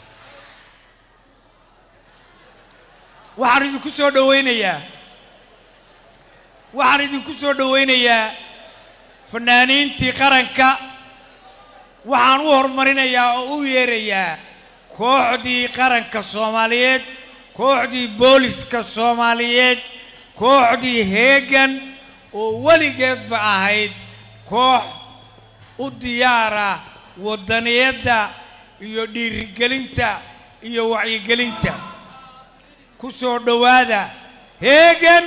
waxaan idinku soo dhowaynayaa waxaan idinku soo dhowaynayaa fanaaniintii qaranka waxaan u horumarinayaa oo u yeerayaa kooxdii qaranka soomaaliyeed kooxdii booliska soomaaliyeed kooxdii heegan oo weligeedba ahayd koox u diyaara waddaniyadda iyo dhiirigelinta iyo wacyigelinta ku soo dhowaada heegan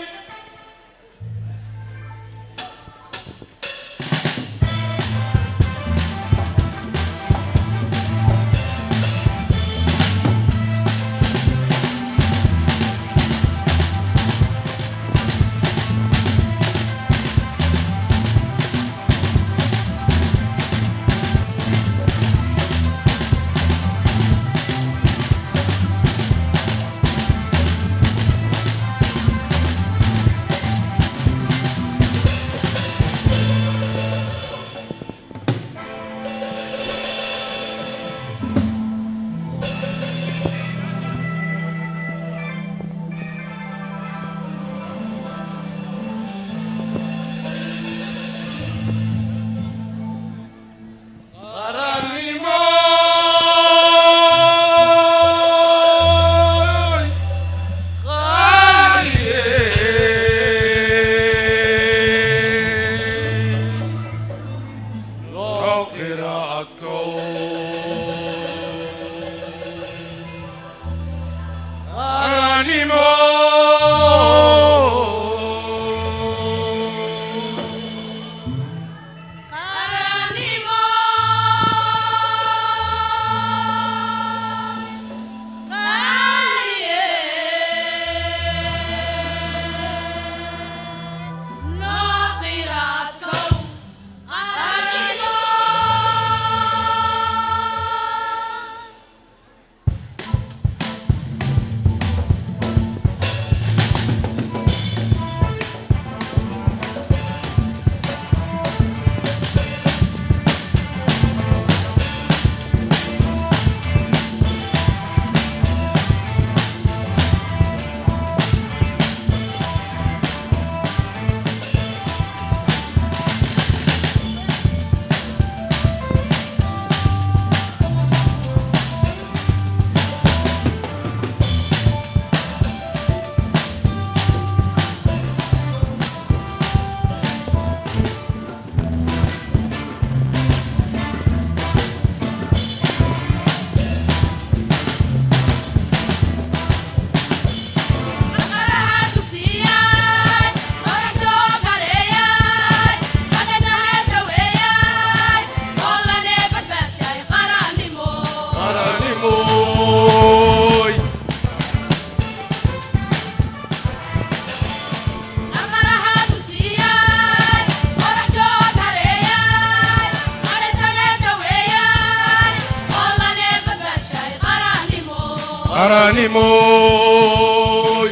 qaranimoy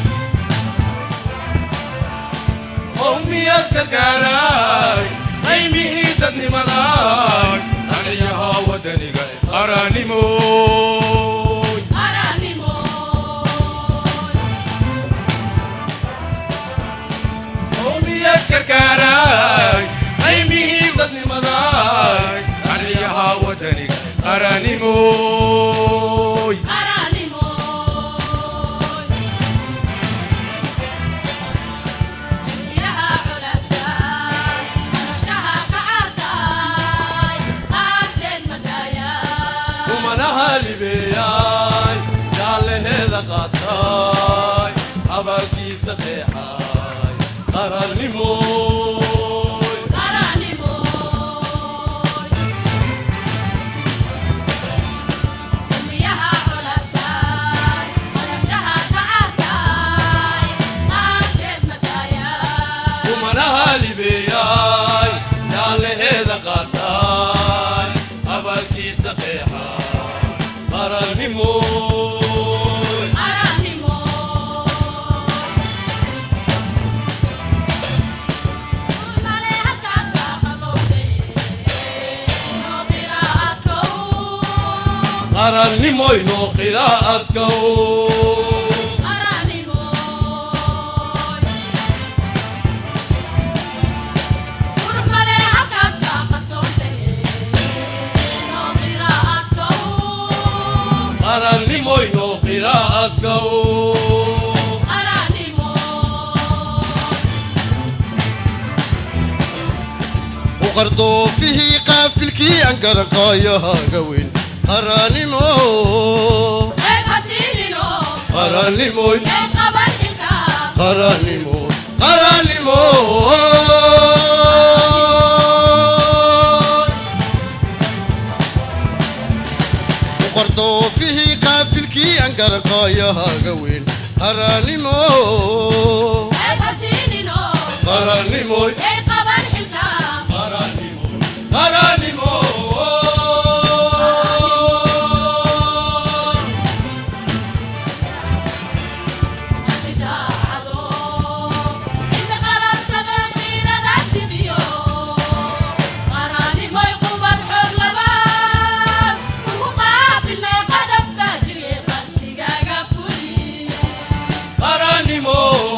qowmiyad gargaaray qaymihii dadnimaday dhaliyaha wadaniga qaranimoy qowmiyad gargaaray qaymihii dadnimaday dhaliyaha wadaniga qaranimoy kumanaha libeeyay jaalleheeda qaatay abaalkiisa qeexay qarannimoy kumanaha libeeyay jaalleheeda qaatay abaalkiisa qeexay qarannimoy qarannimoyno qiraa'adkow qarannimoyno qiraa'adkow وقردوفه قافل كي أنقر قايا قوين قرانيمو قرانيمو قرانيمو قرانيمو وقردوفه قافل كي أنقر قايا قوين قرانيمو قرانيمو قرانيمو qarannimo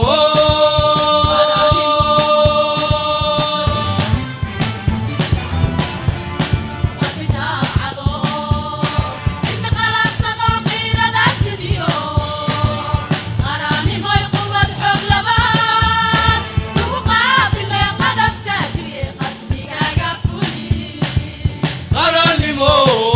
qarannimo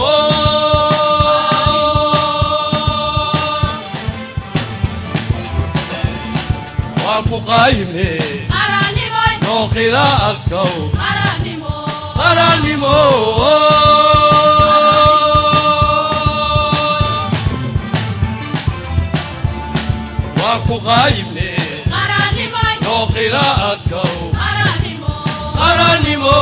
waa ku qaayimne noo qiraa'adkow qarannimo waa ku qaayimne noo qiraa'adkow qarannimo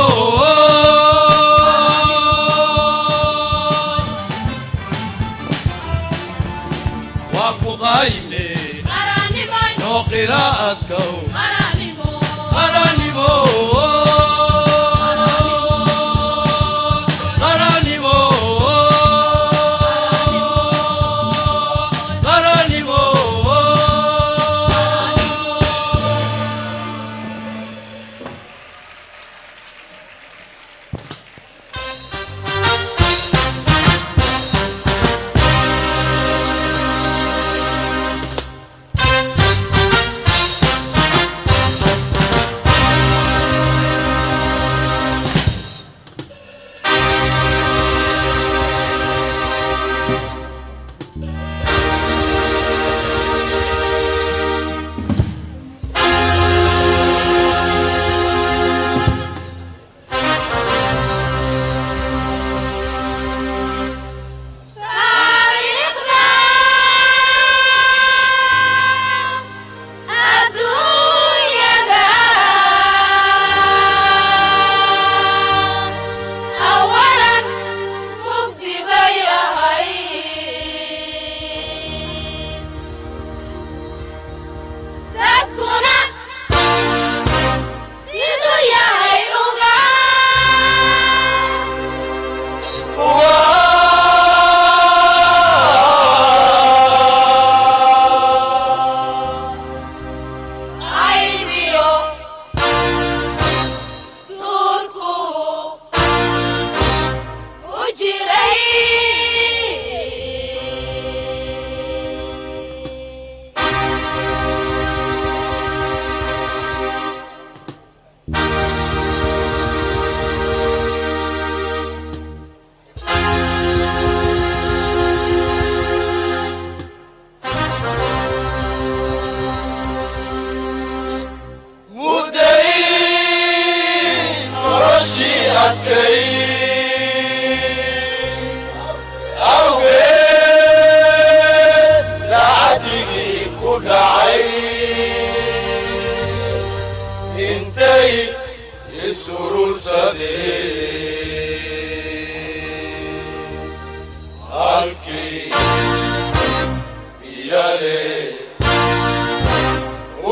waa ku qaayimne noo qiraa'adkow qarannimo qarannimo qarannimo adkay awgeed lacagigii ku dhacay intay isurursadeen halkii iyale u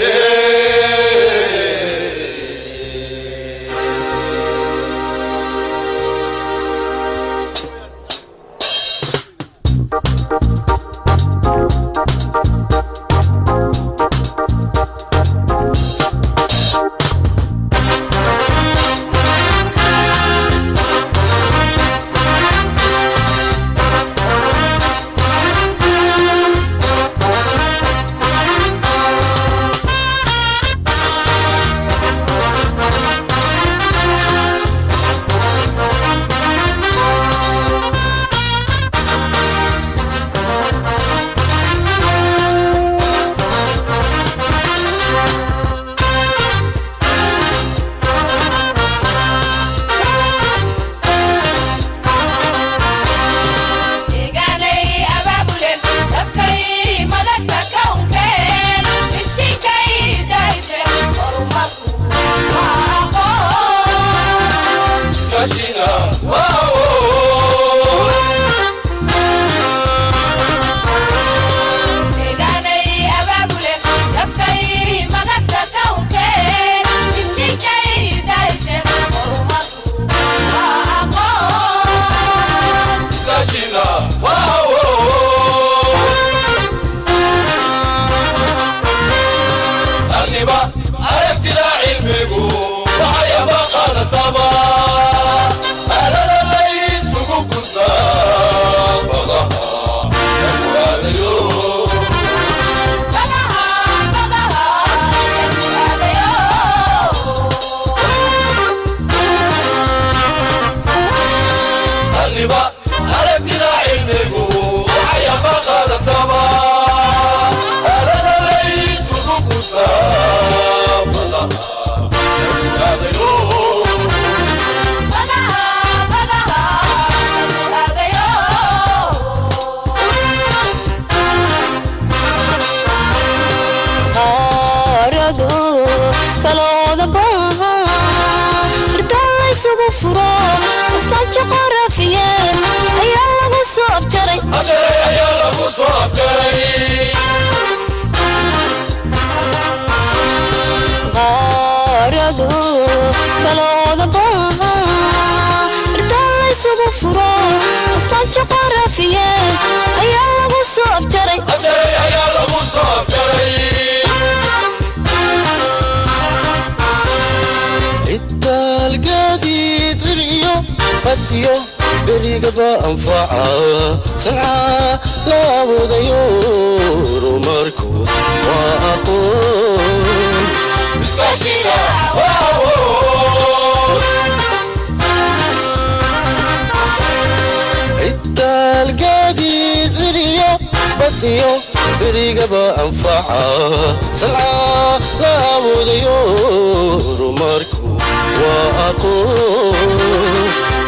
berigaba anfaca sanca la awoodayo horumarku waa aqoon itaalgaadiid iriyo badiyo berigaba anfaca sanca la awoodayo horumarku waa aqoon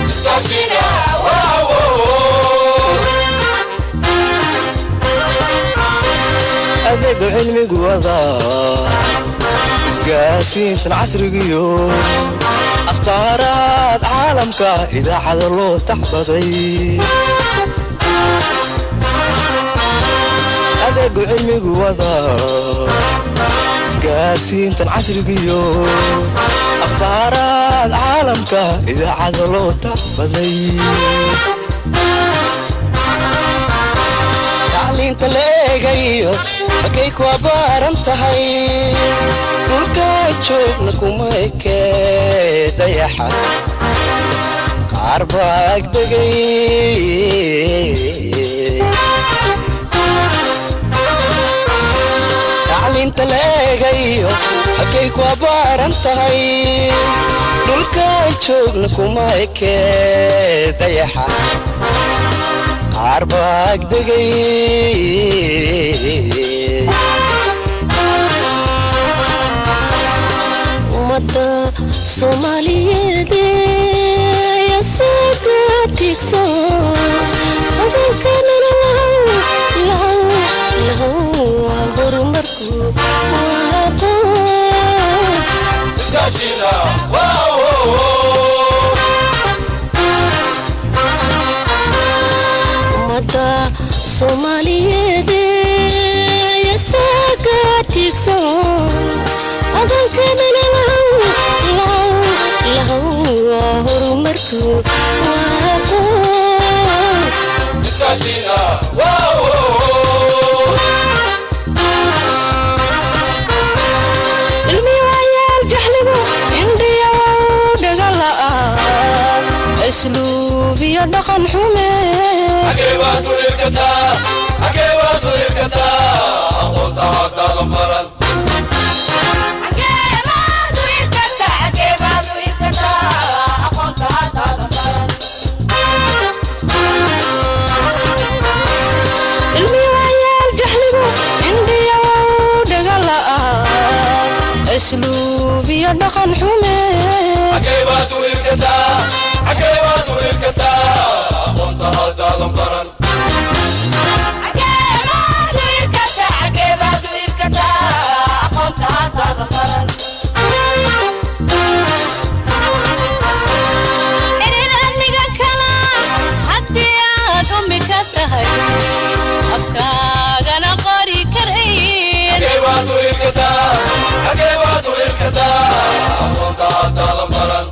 adeega cilmigu wadaa isgaarsiintan casrigiyo akhbaaraad caalamka idaacada loo taxbaday adeegu cilmigu wadaa isgaarsiintan casrigiyo akhbaaraad caalamka idaacada loo taxbaday tacliinta la eegayo markay ku abbaaran tahay dhulkaan joogna kuma ekee dayaxa qaar baa agdegay tacliinta la eegayo markay ku abbaaran tahay dhulkaan joogna kuma ekee dayaxa qaar baa agdegay ummadda soomaaliyeed tiigso adankanana lahow lahow lahow waa horumarku waa aqoon iskaashina wow ummadda soomaaliyeed yasaga tiigso adankanana lahow lahow lahow waa horumarku waa aqoon iskaashina wow ilmi wayaal jaxligu indhiya wow dhagala'aan asluub iyo dhaqan xume xagee baad u irkataa xagee baad u irkataa aqoonta haddaada maran ilmi wayaal jaxligu indhiya wow dhagala'aan asluub iyo dhaqan xume xagee baad u irkataa xagee baad u irkataa aqoonta haddaada maran Erin admiga kala haddii aad ummi ka tahay afkaagana qori karayn xagee baad u irkataa xagee baad u irkataa aqoonta haddaada maran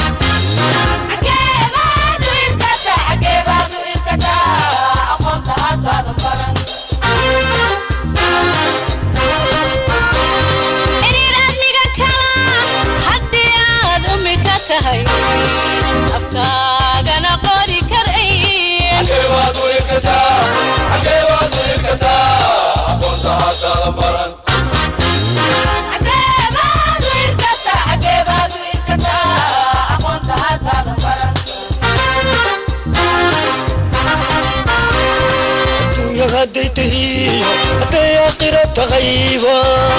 Erin admiga kala haddii aad ummi ka tahay afkaagana qori karayn xagee baad u irkataa xagee baad u irkataa aqoonta haddaada maran adduunya hadday tahiyo hadday aakhira tahayba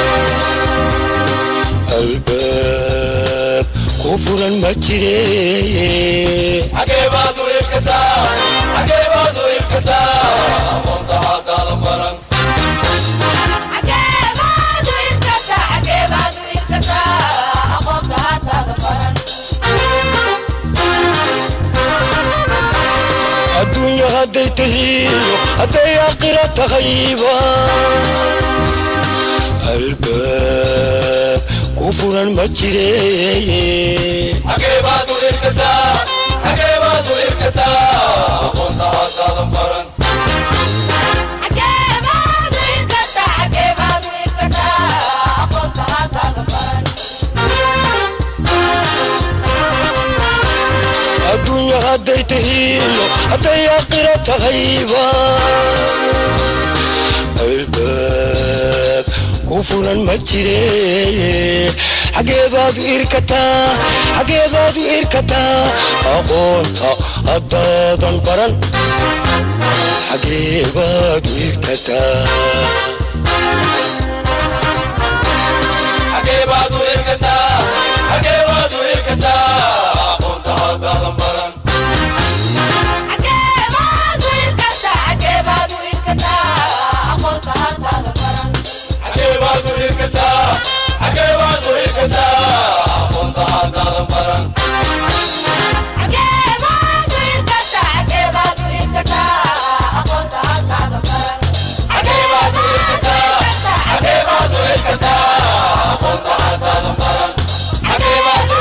albaab ku furan ma jire xagee baad u irkataa xagee baad u irkataa aqoonta haddaada maran adduunya hadday tahiyo hadday aakhira tahayba albaab ku furan ma jire xagee baad u irkataa xagee baad u irkataa aqoonta haddaada maran adduunya hadday tahiyo hadday aakhira tahayba albaab ku furan ma jire xagee baad u irkataa xagee baad u irkataa aqoonta haddaadan baran xagee baad u irkataa xagee baad u irkataa xagee baad u irkataa aqoonta haddaada maran xagee baad u irkataa xagee baad u irkataa aqoonta haddaada maran xagee baad u irkataa xagee baad u irkataa aqoonta haddaada maran xagee baad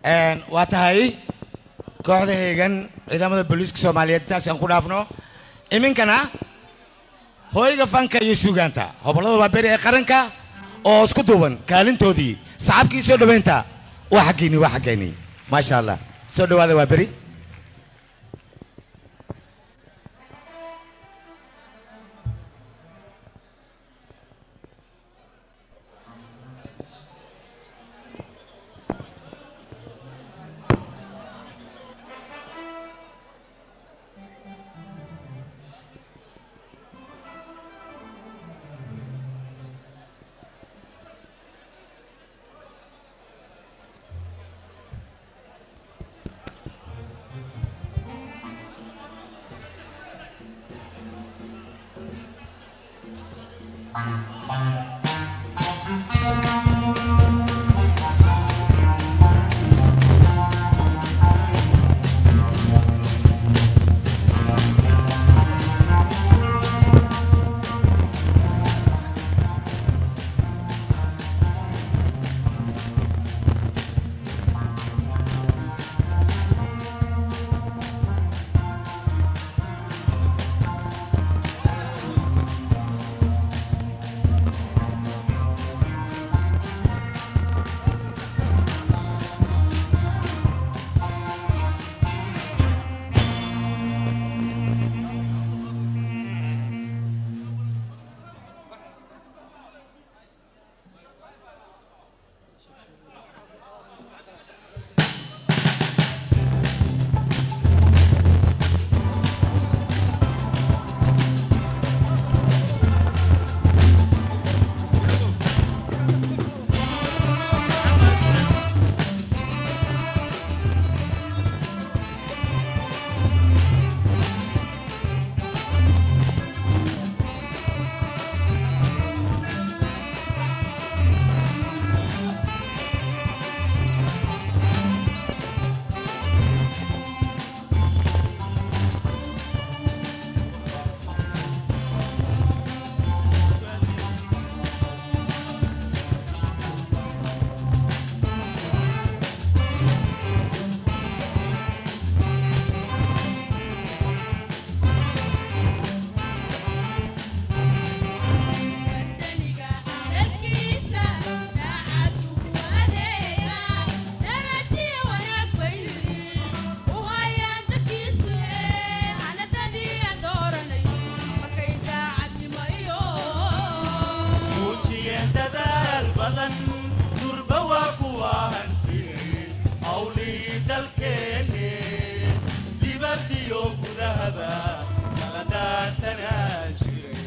Een, waa tahay kooxda heegan ciidamada booliiska soomaaliyeed intaasaan ku dhaafno iminkana hooyga fanka iyo suugaanta hobollada waa beri ee qaranka oo isku duuban kaalintoodii saxaabkii soo dhoweynta waa xaggeeni waa xaggeeni maasha allah soo dhowaada waa beri muujiyeen dadaal badan durba waa kuwa hantiyey hawlihii dalkeenne dibaddiyo gudahaba kala daadsanaan jiray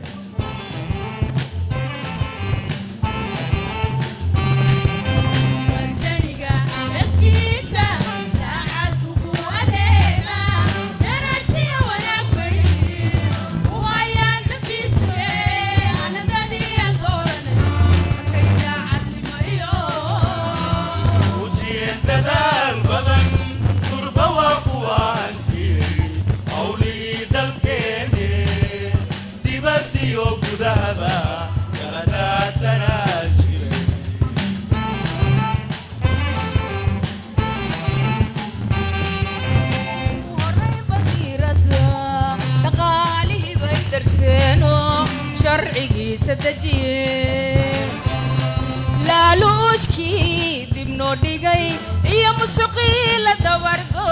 muujiyeen dadaal badan durba waa kuwa hantiyey hawlihii dalkeenne dibaddiyo gudahaba kala daadsanaan jiray dhaqaalihii bay darseenoo sharcigiisa dejiyeen laaluushkii dib noo dhigay iyo musuqii la dabargo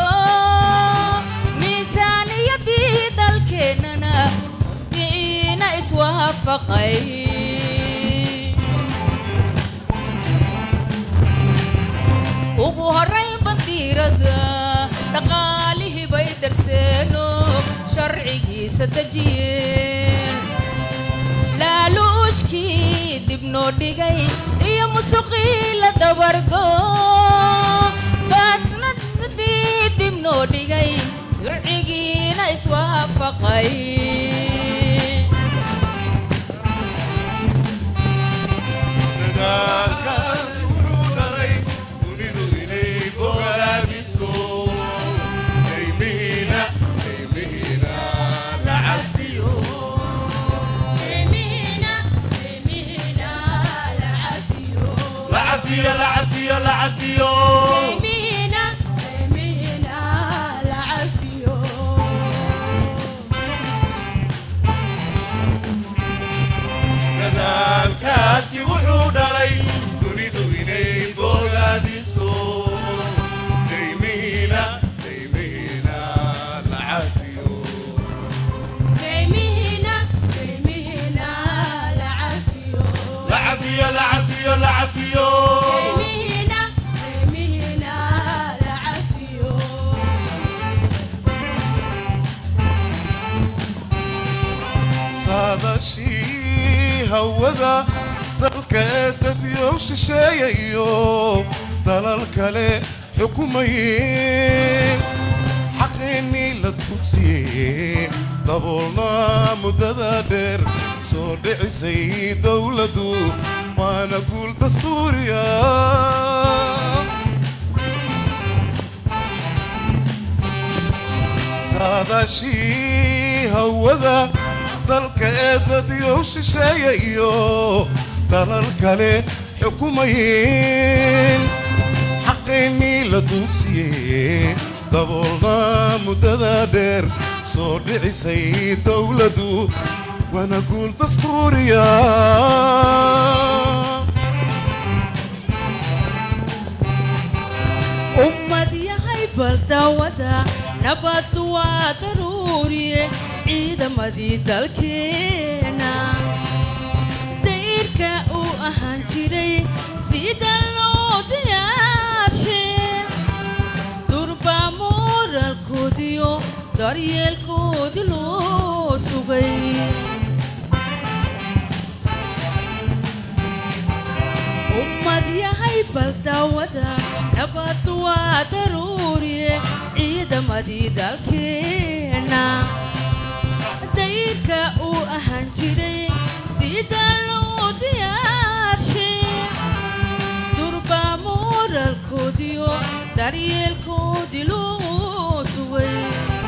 miisaaniyadii dalkeennana diciina iswaafaqay ugu horrayn bandiirada dhaqaalihii bay darseenoo sharcigiisa dejiyeen laaluushkii dib noo dhigay iyo musuqii la dabargo baasnadii dib noo dhigay sharcigiina iswaafaqay dadaalkaas wuxuu dhalay dunidu inay go'aamiso deymihiina deymihiina la cafiyo la cafiyo la cafiyo la cafiyo hawada dalka ee dadyow shisheeya iyo dalal kale xukumayeen xaqeennii la dugsiyey daboolna muddada dheer soo dhicisay dowladdu waana guul dastuuriya saadaashii hawada dalka ee dadyow shisheeya iyo dalal kale xukumayeen xaqeennii la duugsiyey daboolna muddada dheer soo dhicisay dowladdu waana guul dastuuriya ummad yahay baldawada nabad waa daruuriye ciidamadii dalkeena dayrka uu ahaan jiray sida loo diyaarshe durba moralkoodiyo daryeelkoodii loo sugay ummad yahay baldawada nabad waa daruuriye ciidamadii dalkeena dayrka uu ahaan jiray sida loo diyaarshe durba moralkoodiyo daryeelkoodii loo sugay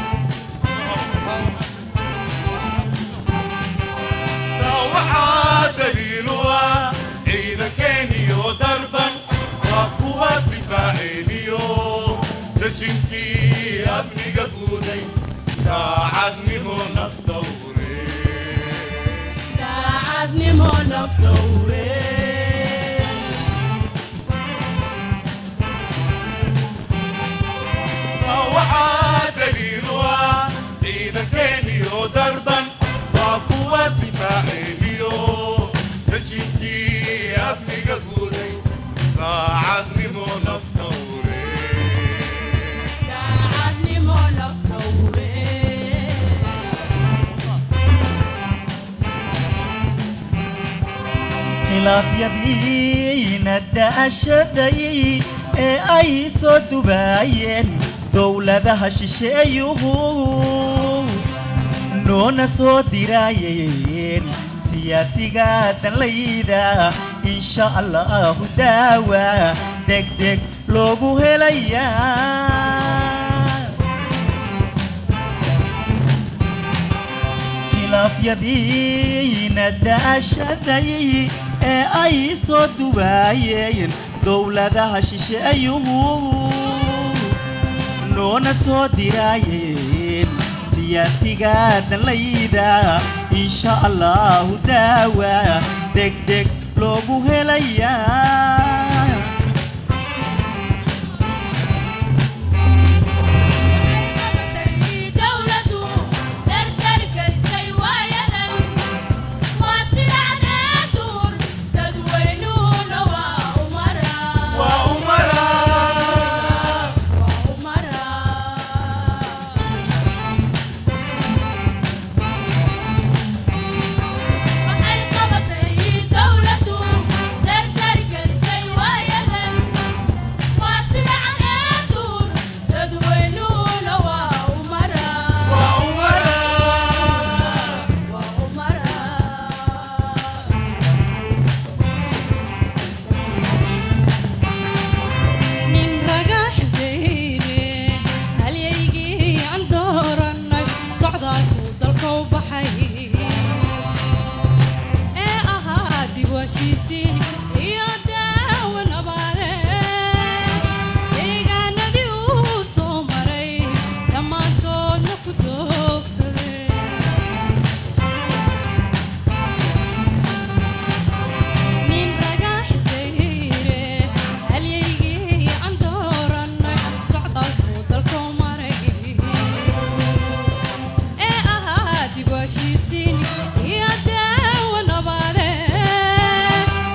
taa waxaa daliilu ah ciidankeeniyo darban waa kuwa difaaceeniyo dashinkii amniga guuday daacadnimo naftawre daacadnimo naftawre taa waxaa daliilu ah ciidankeeniyo darban waa kuwa difaaceeniyo dashinkii amniga guuday daacadnimo naftawre daacadnimo naftawre khilaafyadiina daashaday ee ay soo dubaayeen dowladaha shisheeyuhu noona soo diraayeen siyaasiga danlayda insha allahu daawa degdeg loogu helayaa khilaafyadiina daashaday ee ay soo dubaayeen dowladaha shisheeyuhu noona soo diraayeen siyaasiga danlayda insha allahu daawa degdeg loogu helayaa dowladu dardarkarisay waayadan waa sida cadeeduur dadweynuhuna waa umara waa umara waa umara waxay qabatay dowladu dardarkarisay waayadan waa sida cadeeduur dadweynuhuna waa umara waa umara waa umara nin raga xildeyne halyaygii aan dooranay socdaalku dalka u baxay ee ahaa dib u heshiisiin iyo daawo nabaale deegaanadii uu soo maray dhammaantoodna ku doogsaday nin raga xildeyne halyaygii aan dooranay socdaalku dalka u maray ee ahaa dib u heshiisiin iyo daawo nabaale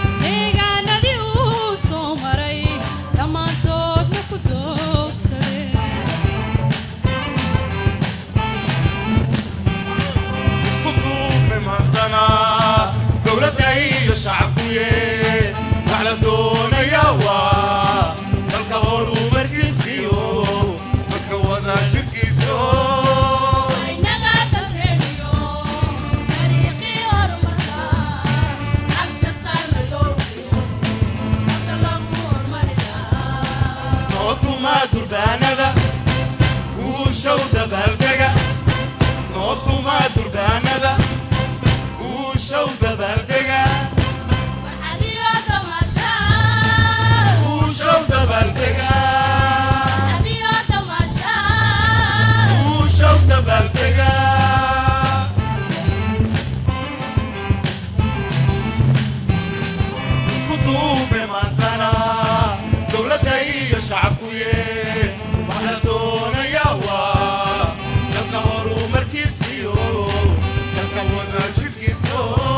duube maantana dowladda iyo shacabkuye wax la doonaya waa dalka horumarkiisiyo dalka wadaajirkiisa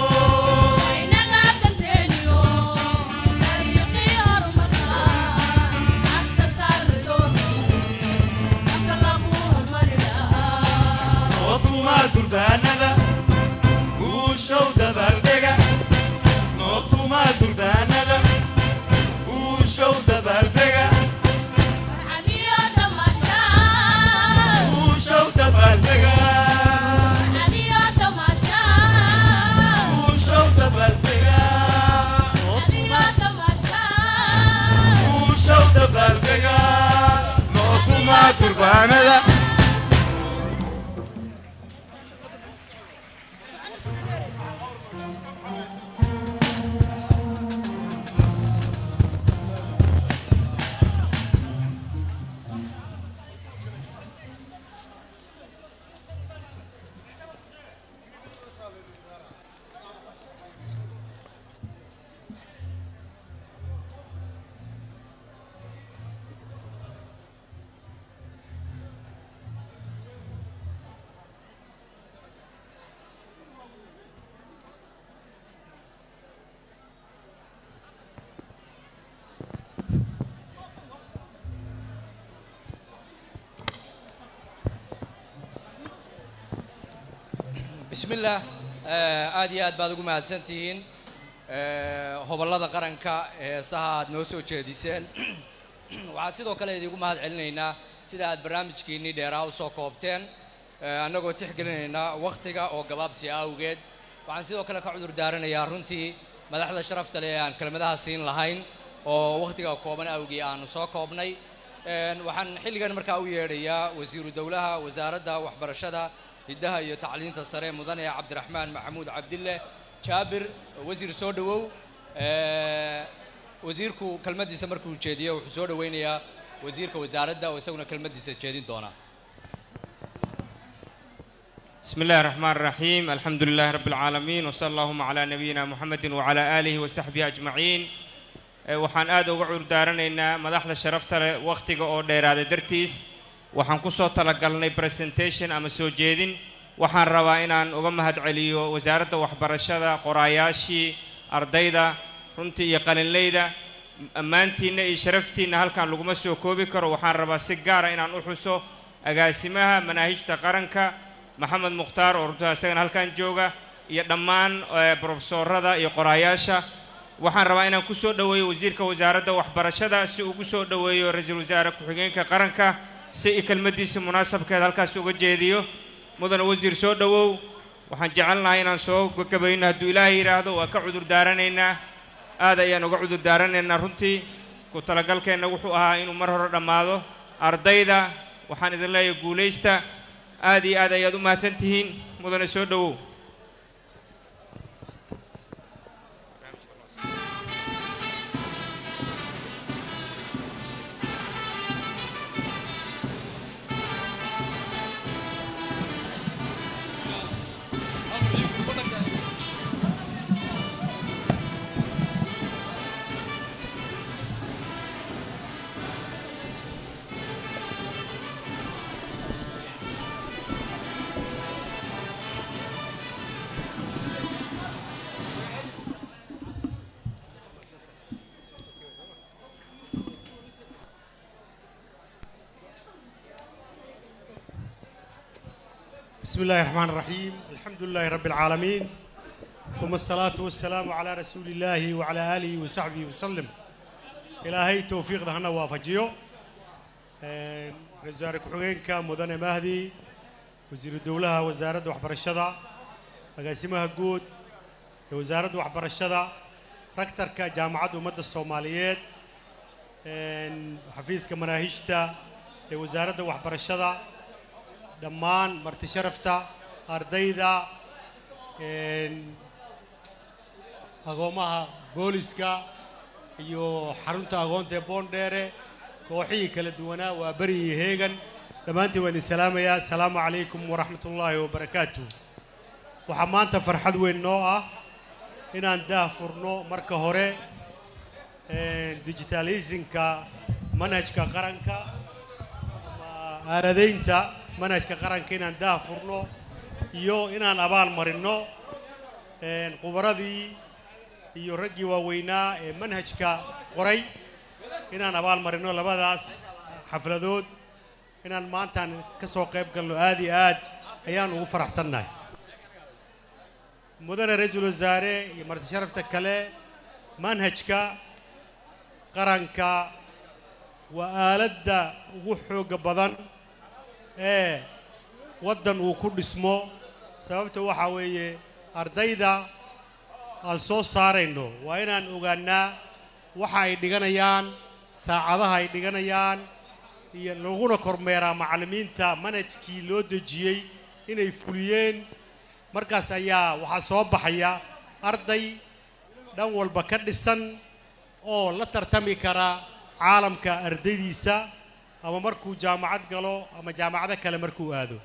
nootuma durbaanada guushow dabaaldega nootuma durbaanada guushow dabaaldega guushow dabaaldega guushow dabaaldega guushow dabaaldega nootuma durbaanada bismi illaah Eh, aad iyo aad baad ugu mahadsantihiin Eh, hobollada qaranka heesaha aad noo soo jeediseen waxaan sidoo kale idigu mahad celinaynaa sida aad barnaamijkiinnii dheeraha usoo koobteen Eh, annagoo tixgelinaynaa wakhtiga oo gabaabsi awgeed waxaan sidoo kale ka cudur daaranayaa runtii madaxda sharafta leh ee aan kelmadaha siin lahayn oo wakhtiga kooban awgii aanu soo koobnay Een, waxaan xilligan markaa u yeedhayaa wasiiru dowlaha wasaaradda waxbarashada hiddaha iyo tacliinta sare mudane cabdiraxmaan maxamuud cabdille jaabir wasiir soo dhowow Eh, wasiirku kelmaddiisa markuu jeediyo wuxuu soo dhoweynayaa wasiirka wasaaradda oo isaguna kelmaddiisa jeedin doona بسم الله الرحمن الرحيم الحمد لله رب العالمين وصلى اللهم على نبينا محمد وعلى آله وصحبه أجمعين Eh, waxaan aad uga curdaaranayna madaxda sharafta leh wakhtiga oo dheeraada dartiis waxaan ku soo talagalnay presentation ama soo jeedin waxaan rabaa inaan uga mahadceliyo wasaaradda waxbarashada qoraayaashii ardayda runtii iyo qalinleyda ammaantiinna iyo sharaftiinna halkan laguma soo koobi karo waxaan rabaa si gaara inaan u xuso agaasimaha manaahijta qaranka maxamed mukhtaar oo runtii isagana halkan jooga iyo dhammaan eh, profesorada iyo qoraayaasha waxaan rabaa inaan ku soo dhoweeyo wasiirka wasaaradda waxbarashada si uu ugu soo dhoweeyo ra-iisul wasaare ku-xigeenka qaranka si i kelmaddiisa munaasabkeed halkaas uga jeediyo mudane wasiir soo dhowow waxaan jecelnahay inaan soo gagabayno hadduu ilaahay yidhaahdo waa ka cudur daaranaynaa aad ayaan uga cudur daaranaynaa runtii ku talagalkeenna wuxuu ahaa inuu mar hore dhammaado ardayda waxaan idin leeyahay guulaysta aad iyo aad ayaad u mahadsan tihiin mudane soo dhowow بسم الله الرحمن الرحيم الحمد لله رب العالمين ثم الصلاة والسلام على رسول الله وعلى آله وصحبه وسلم إلهي توفيق دهنا وافجيو رزارك حقينك مدن مهدي وزير الدولة وزارة وحبرشدة أقاسمها قود وزارة وحبرشدة ركترك جامعة أمد الصوماليات حفيزك مناهجتا وزارة وحبرشدة dhammaan marti sharafta ardayda een, agoomaha booliska iyo xarunta agoonta ee boondheere kooxihii kala duwanaa waa beri iyo heegan dhammaantiin waan idin salaamayaa asalaamu calaykum waraxmat ullaahi wabarakaatu waxaa maanta farxad weyn noo ah inaan daah furno marka hore digitalisinka manhajka qaranka ama aaradeynta manhajka qaranka inaan daah furno iyo inaan abaal marinno khubaradii iyo raggii waaweynaa ee manhajka qoray inaan abaal marinno labadaas xafladood inaan maantaan ka soo qayb galno aad iyo aad ayaan ugu faraxsannahay mudane ra-iisul wasaare iyo marti sharafta kale manhajka qaranka waa aaladda ugu xoogga badan ee waddan uu ku dhismo sababta waxaa weeye ardayda aan soo saarayno waa inaan ogaannaa waxa ay dhiganayaan saacadaha ay dhiganayaan iyo laguna kormeeraa macallimiinta manhajkii loo dejiyey inay fuliyeen markaas ayaa waxaa soo baxaya arday dhan walba ka dhisan oo la tartami kara caalamka ardaydiisa ama markuu jaamacad galo ama jaamacado kale markuu aado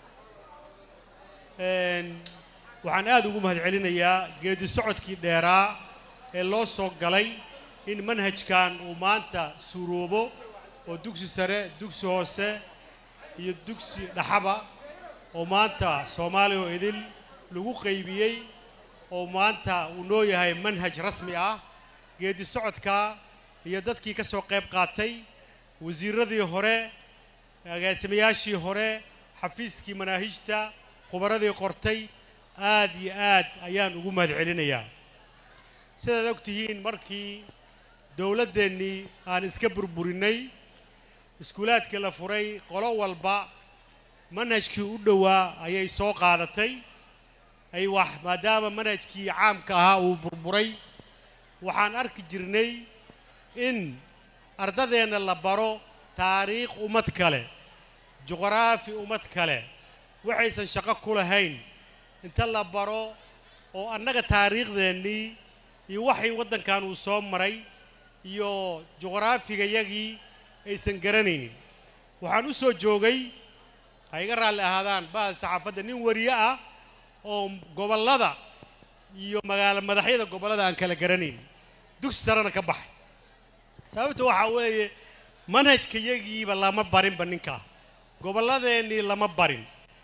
waxaan aad ugu mahadcelinayaa geedi socodkii dheeraa ee loo soo galay in manhajkan uu maanta suuroobo oo dugsi sare dugsi hoose iyo dugsi dhaxaba oo maanta soomaaliya oo idil lagu qaybiyey oo maanta uu noo yahay manhaj rasmi ah geedi socodka iyo dadkii ka soo qayb qaatay wasiiradii hore agaasimayaashii hore xafiiskii manaahijta khubaradii qortay aad iyo aad ayaan ugu mahadcelinayaa sidaad og tihiin markii dowladdeennii aan iska burburinay iskuulaadkii la furay qolo walba manhajkii u dhowaa ayay soo qaadatay ay wax maadaama manhajkii caamka ahaa uu burburay waxaan arki jirnay in ardadeenna la baro taariikh ummad kale juqraafi ummad kale waxaysan shaqo ku lahayn inta la baro oo annaga taariikhdeennii iyo waxay waddankan uu soo maray iyo juqraafigayagii aysan garanaynin waxaan u soo joogay ha iga raalli ahaadaan bahal saxaafadda nin wariye ah oo gobollada iyo magaalo madaxyada gobollada aan kala garanayn dugsi sarena ka baxay sababta waxaa weeye manhajkayagiiba lama barinba ninkaa gobolladeennii lama barin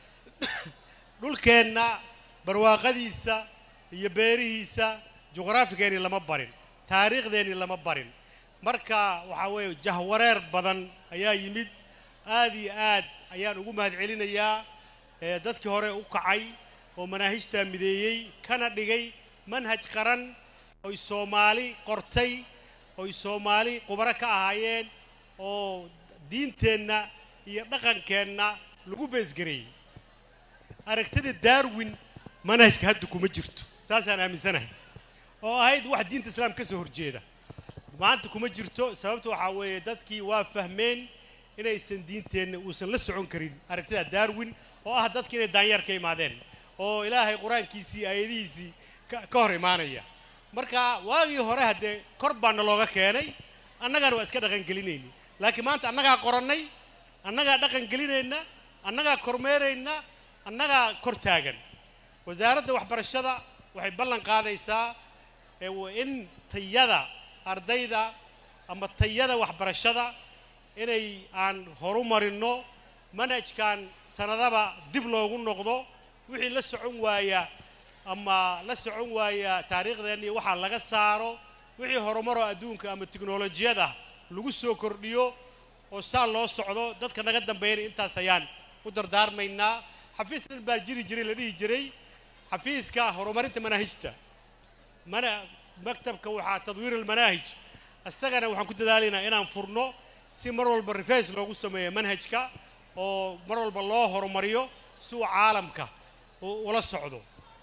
dhulkeenna barwaaqadiisa iyo beerihiisa juqraafigeennii lama barin taariikhdeennii lama barin marka waxaa weeye jahwareer badan ayaa yimid aad iyo aad ayaan ugu mahadcelinayaa ee dadkii hore u kacay oo manaahijtaa mideeyey kana dhigay manhaj qaran oy soomaali qortay oy soomaali khubaro ka ahaayeen oo diinteenna iyo dhaqankeenna lagu beesgareeyey aragtida darwin manhajka hadda kuma jirto saasaan aaminsanahay oo ahayd wax diinta islaamka ka soo horjeeda maanta kuma jirto sababta waxaa weeye dadkii waa fahmeen inaysan diinteenna uusan la socon karin aragtida darwin oo ah dadki inay daanyeer ka imaadeen oo ilaahay qur-aankiisii aayadihiisii ka ka hor imaanaya marka waagii hore haddee kor baana looga keenay annagana waa iska dhaqangelinayna laakiin maanta annagaa qorannay annagaa dhaqan gelinayna annagaa kormeerayna annagaa kor taagan wasaaradda waxbarashada waxay ballan qaadaysaa ee wa- in tayada ardayda ama tayada waxbarashada inay aan horu marinno manhajkan sanadaba dib loogu noqdo wixii la socon waaya ama la socon waaya taariikhdeenna iyo waxaa laga saaro wixii horumaroo adduunka ama tiknolojiyada lagu soo kordhiyo oo saa loo socdo dadka naga dambeeyana intaas ayaan u dardaarmaynaa xafiis dhan baa jiri jiray la dhihi jiray xafiiska horumarinta manaahijta mana maktabka waxaa tadwiir almanaahij isagana waxaan ku dadaalaynaa inaan furno si mar walba reface loogu sameeyo manhajka oo mar walba loo horumariyo si uu caalamka u- ula socdo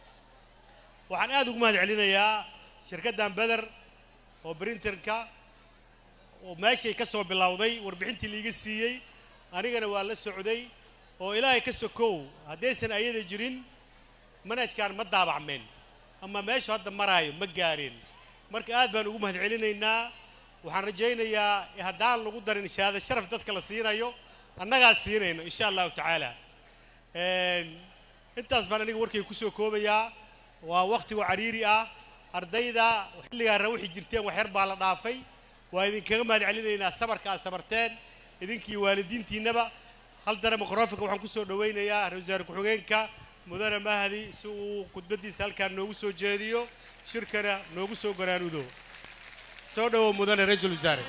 waxaan aad ugu mahad celinayaa shirkaddan beder oo printerka oo meeshay ka soo bilowday warbixintii liiga siiyey anigana waa la socday oo ilaahay ka sokow haddaysan ayada jirin manhajkan ma daabacmeen ama meeshu hadda maraayo ma gaareen marka aad baan ugu mahad celinaynaa waxaan rajaynayaa haddaan lagu darin shahaado sharaf dadka la siinayo annagaa siinayno insha allahu tacaala Een, intaas baan aniga warkay kusoo koobayaa waa waqtigu cariiri ah ardayda xilligaa rawixi jirteen wax yar baa la dhaafay waa idinkaga mahad celinaynaa sabarka aad sabarteen idinkii waalidiintiinnaba hal dare mikrofonka waxaan ku soo dhowaynayaa ra-iisul wasaare ku-xigeenka mudane mahdi si uu khudbaddiisa halkaan noogu soo jeediyo shirkana noogu soo garaanudo soo dhowow mudane ra-iisul wasaare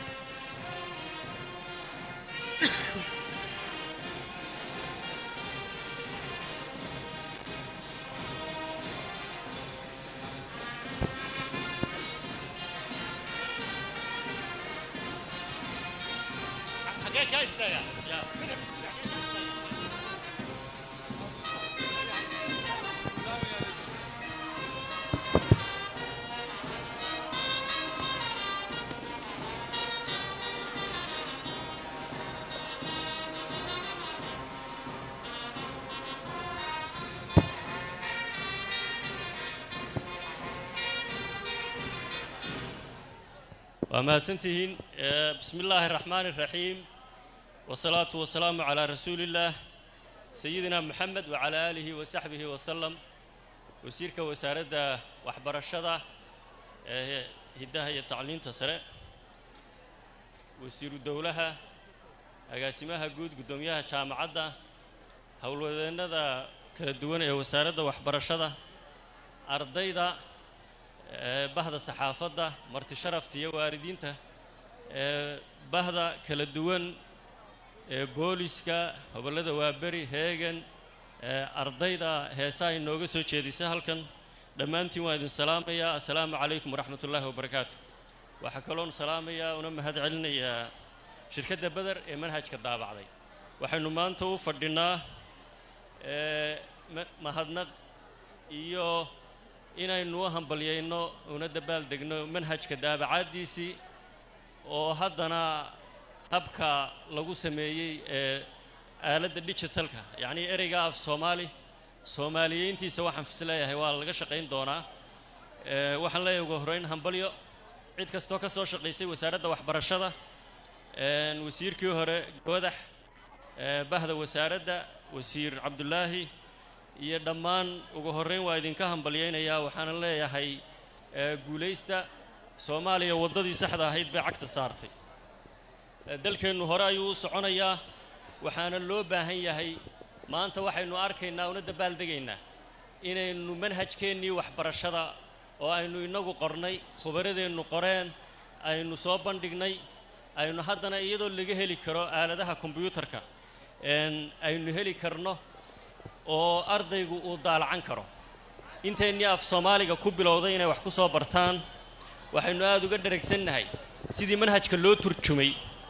xagee kaa istaaga waa mahadsantihiin Eh, bismi illaahi araxmaani araxiim wasalaatu wasalaamu calaa rasuulillaah sayidina moxamed wacalaa aalihi wasaxbihi wasalam wasiirka wasaaradda waxbarashada ee hiddaha iyo tacliinta sare wasiiru dowlaha agaasimaha guud guddoomiyaha jaamacadda howlwadeennada kala duwan ee wasaaradda waxbarashada ardayda ee bahda saxaafadda marti sharafta iyo waalidiinta ee bahda kala duwan ee booliska gobollada waaberi heegan ee ardayda heesaha inooga soo jeedisa halkan dhammaantiin waan idin salaamayaa assalaamu calaykum waraxmat ullaahi wabarakaatu waxaa kaloon salaamayaa una mahad celinayaa shirkadda beder ee manhajka daabacday waxaynu maanta u fadhinaa ee ma- mahadnaq iyo inaynu u hambalyayno una dabaaldegno manhajka daabacaaddiisii oo haddana habka lagu sameeyey ee aaladda digitalka yacnii ereyga af soomaali soomaaliyeyntiisa waxaan fis leeyahay waa laga shaqayn doonaa ee waxaan leeyahay ugu horreyn hambalyo cid kastoo ka soo shaqaysay wasaaradda waxbarashada een wasiirkii hore goodax ee bahda wasaaradda wasiir cabdulaahi iyo dhammaan ugu horreyn waa idinka hambalyaynayaa waxaana leeyahay ee guulaysta soomaaliya waddadii saxda ahayd bay cagta saartay ee dalkeennu hore ayuu u soconayaa waxaana loo baahan yahay maanta waxaynu arkaynaa una dabaaldegaynaa inaynu manhajkeennii waxbarashada oo aynu innagu qornay khubaradeennu qoreen aynu soo bandhignay aynu haddana iyadoo laga heli karo aaladaha kombiyuutarka een aynu heli karno oo ardaygu uu daalacan karo inteennii af soomaaliga ku bilowday inay wax ku soo bartaan waxaynu aada uga dheragsannahay sidii manhajka loo turjumay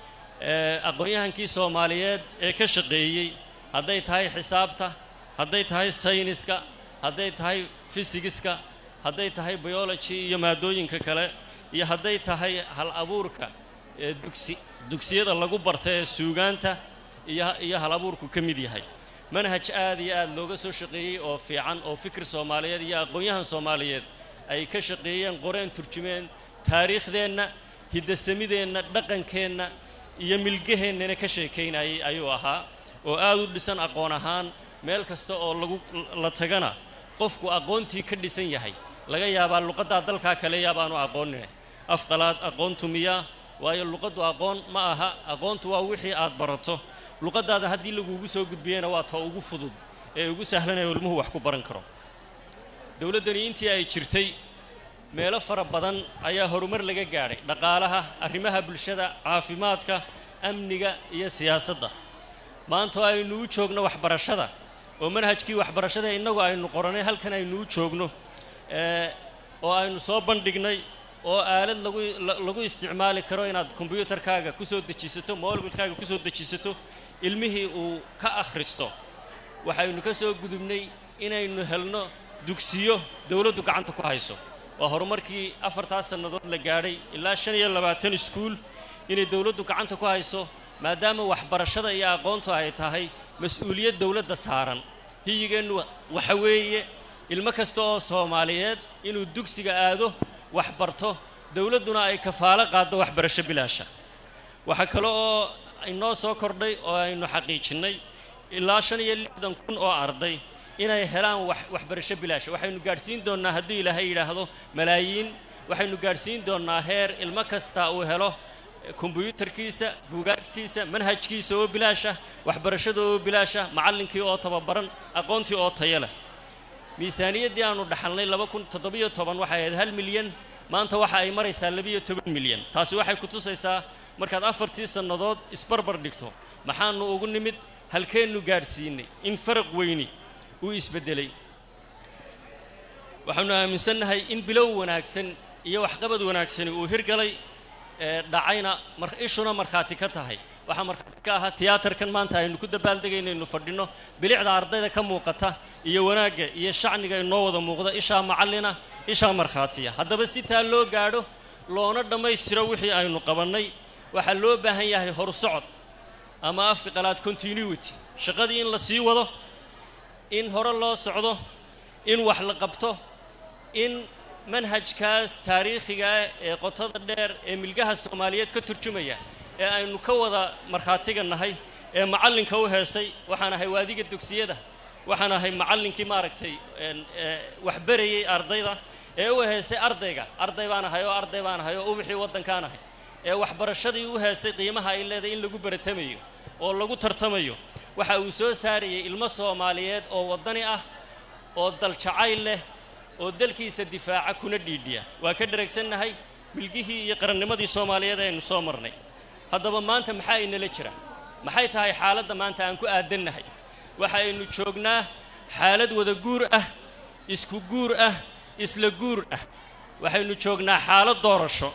ee aqoon-yahankii soomaaliyeed ee ka shaqeeyey hadday tahay xisaabta hadday tahay sayniska hadday tahay fisigiska hadday tahay biology iyo maadooyinka kale iyo hadday tahay hal abuurka ee dugsi dugsiyada lagu barta ee suugaanta iyo iyo hal abuurku ka mid yahay manhaj aad iyo aad looga soo shaqeeyey oo fiican oo fikir soomaaliyeed iyo aqoon-yahan soomaaliyeed ay ka shaqeeyeen qoreen turjumeen taariikhdeenna hiddasamideenna dhaqankeenna iyo milgaheennana ka sheekaynayay ayuu ahaa oo aad u dhisan aqoon ahaan meel kasta oo lagu la tagana qofku aqoontii ka dhisan yahay laga yaabaa luqaddaa dalkaa kale yaabaanu aqoonine afqalaad aqoontu miyaa waayo luqaddu aqoon ma aha aqoontu waa wixii aad barato luqaddaada haddii laguugu soo gudbiyena waa ta ugu fudud ee ugu sahlanaya ilmuhu wax ku baran karo dowladdani intii ay jirtay meelo fara badan ayaa horumar laga gaadhay dhaqaalaha arrimaha bulshada caafimaadka amniga iyo siyaasadda maanta oo aynu u joogno waxbarashada oo manhajkii waxbarashada innagu aynu qoranay halkan aynu u joogno ee oo aynu soo bandhignay oo aalad lagu la- lagu isticmaali karo inaad kombiyuutarkaaga ku soo dejisato mobilkaaga ku soo dejisato ilmihii uu ka akhristo waxaynu ka soo gudubnay inaynu helno dugsiyo dowladdu gacanta ku hayso waa horumarkii afartaas sannadood la gaadhay ilaa shan iyo labaatan iskuul inay dowladdu gacanta ku hayso maadaama waxbarashada iyo aqoontu ay tahay mas-uuliyad dowladda saaran hiyigeennu waxa weeye ilmo kasta oo soomaaliyeed inuu dugsiga aado wax barto dowladduna ay kafaalo qaaddo waxbarasho bilaasha waxaa kale oo inoo soo kordhay oo aynu xaqiijinnay ilaa shan iyo lixdan kun oo arday inay helaan wax waxbarasho bilaash waxaynu gaadhsiin doonnaa hadduu ilaahay yidhaahdo malaayiin waxaynu gaadhsiin doonnaa heer ilmo kasta uu helo kombuyuutarkiisa buugaagtiisa manhajkiisa oo bilaasha waxbarashada oo bilaasha macallinkii oo tababaran aqoontii oo tayo leh miisaaniyaddii aanu dhaxalnay laba kun toddobiyo toban waxay ahayd hal milyan maanta waxa ay maraysaa labiyo toban milyan taasi waxay ku tusaysaa markaad afartii sannadood isbarbar dhigto maxaanu ugu nimid halkeennu gaadhsiinay in faraq weyni uu isbeddelay waxaanu aaminsannahay in bilow wanaagsan iyo waxqabad wanaagsani uu hirgalay ee dhacayna mar ishuna markhaati ka tahay waxaa markhaati ka ahaa tiyaatarkan maanta aynu ku dabaaldegaynaynu fadhinno bilicda ardayda ka muuqata iyo wanaagga iyo shacniga inoo wada muuqda ishaa macallina ishaa markhaatiya haddaba si taa loo gaadho loona dhammaystiro wixii aynu qabannay waxaa loo baahan yahay horsocod ama afka qalaad continuity shaqadii in la sii wado in hore loo socdo in wax la qabto in manhajkaas taariikhiga ah ee qotada dheer ee milgaha soomaaliyeed ka turjumaya ee aynu ka wada markhaatiga nahay ee macallinka u heesay waxaan ahay waadiga dugsiyada waxaan ahay macallinkii maaragtay wax berayey ardayda ee u heesay ardayga arday baan ahay oo arday baan ahay oo ubixii waddankaan ahay ee waxbarashadii u heesay qiimaha ay leedahay in lagu baratamayo oo lagu tartamayo waxa uu soo saarayay ilmo soomaaliyeed oo waddani ah oo daljacayl leh oo dalkiisa difaaca kuna dhiidhiya waa ka dhereegsannahay bilgihii iyo qarannimadii soomaaliyeed aynu soo marnay haddaba maanta maxaa inala jira maxay tahay xaaladda maanta aan ku aadannahay waxa aynu joognaa xaalad wada guur ah isku guur ah isla guur ah waxaynu joognaa xaalad doorasho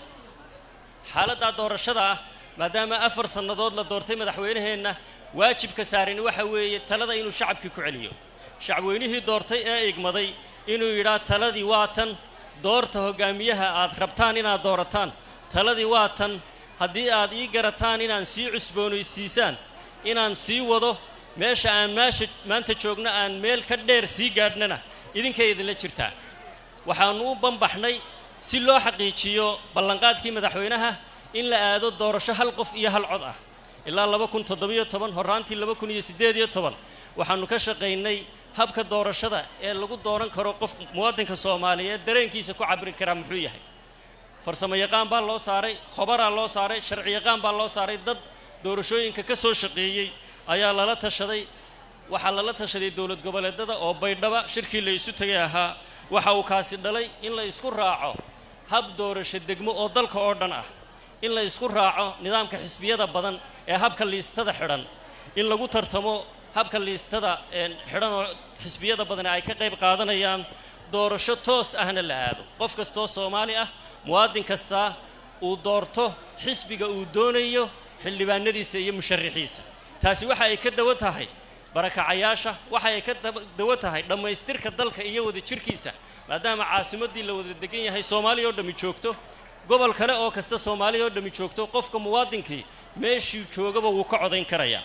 xaaladdaa doorashada ah maadaama afar sannadood la doortay madaxweynaheenna waajibka saarani waxa weeye talada inuu shacabkii ku celiyo shacabweynihii doortay ee igmaday inuu yidhaa taladii waa tan doorta hoggaamiyaha aad rabtaan inaad doorataan taladii waa tan haddii aad ii garataan inaan sii cusboonaysiisaan inaan sii wado meesha aan maasha maanta joogno aan meel ka dheer sii gaadhnana idinkay idinla jirtaa waxaannu u banbaxnay si loo xaqiijiyo ballanqaadkii madaxweynaha in la aado doorasho hal qof iyo hal cod ah ilaa laba kun toddobiyo toban horraantii laba kun iyo siddeed iyo toban waxaannu ka shaqaynay habka doorashada ee lagu dooran karo qof muwaadinka soomaaliyeed dareenkiisa ku cabiri karaa muxuu yahay farsamo yaqaan baa loo saaray khobaraa loo saaray sharci yaqaan baa loo saaray dad doorashooyinka ka soo shaqeeyey ayaa lala tashaday waxaa lala tashaday dowlad goboleedada oo baydhaba shirkii la isu tegay ahaa waxa uu kaasi dhalay in la isku raaco hab doorasho degmo oo dalka oo dhan ah in la isku raaco nidaamka xisbiyada badan ee habka liistada xidhan in lagu tartamo habka liistada xidhan oo xisbiyada badan ay ka qayb qaadanayaan doorasho toos ahna la aado qof kastoo soomaali ah muwaadin kastaa uu doorto xisbiga uu doonayo xildhibaanadiisa iyo musharaxiisa taasi waxa ay ka dawo tahay barakacayaasha waxa ay ka dawo tahay dhammaystirka dalka iyo wada jirkiisa maadaama caasimaddii la wada degan yahay soomaaliya oo dhammi joogto gobol kale oo kasta soomaaliya oo dhammi joogto qofka muwaadinkii meeshii joogaba wuu ka codayn karayaa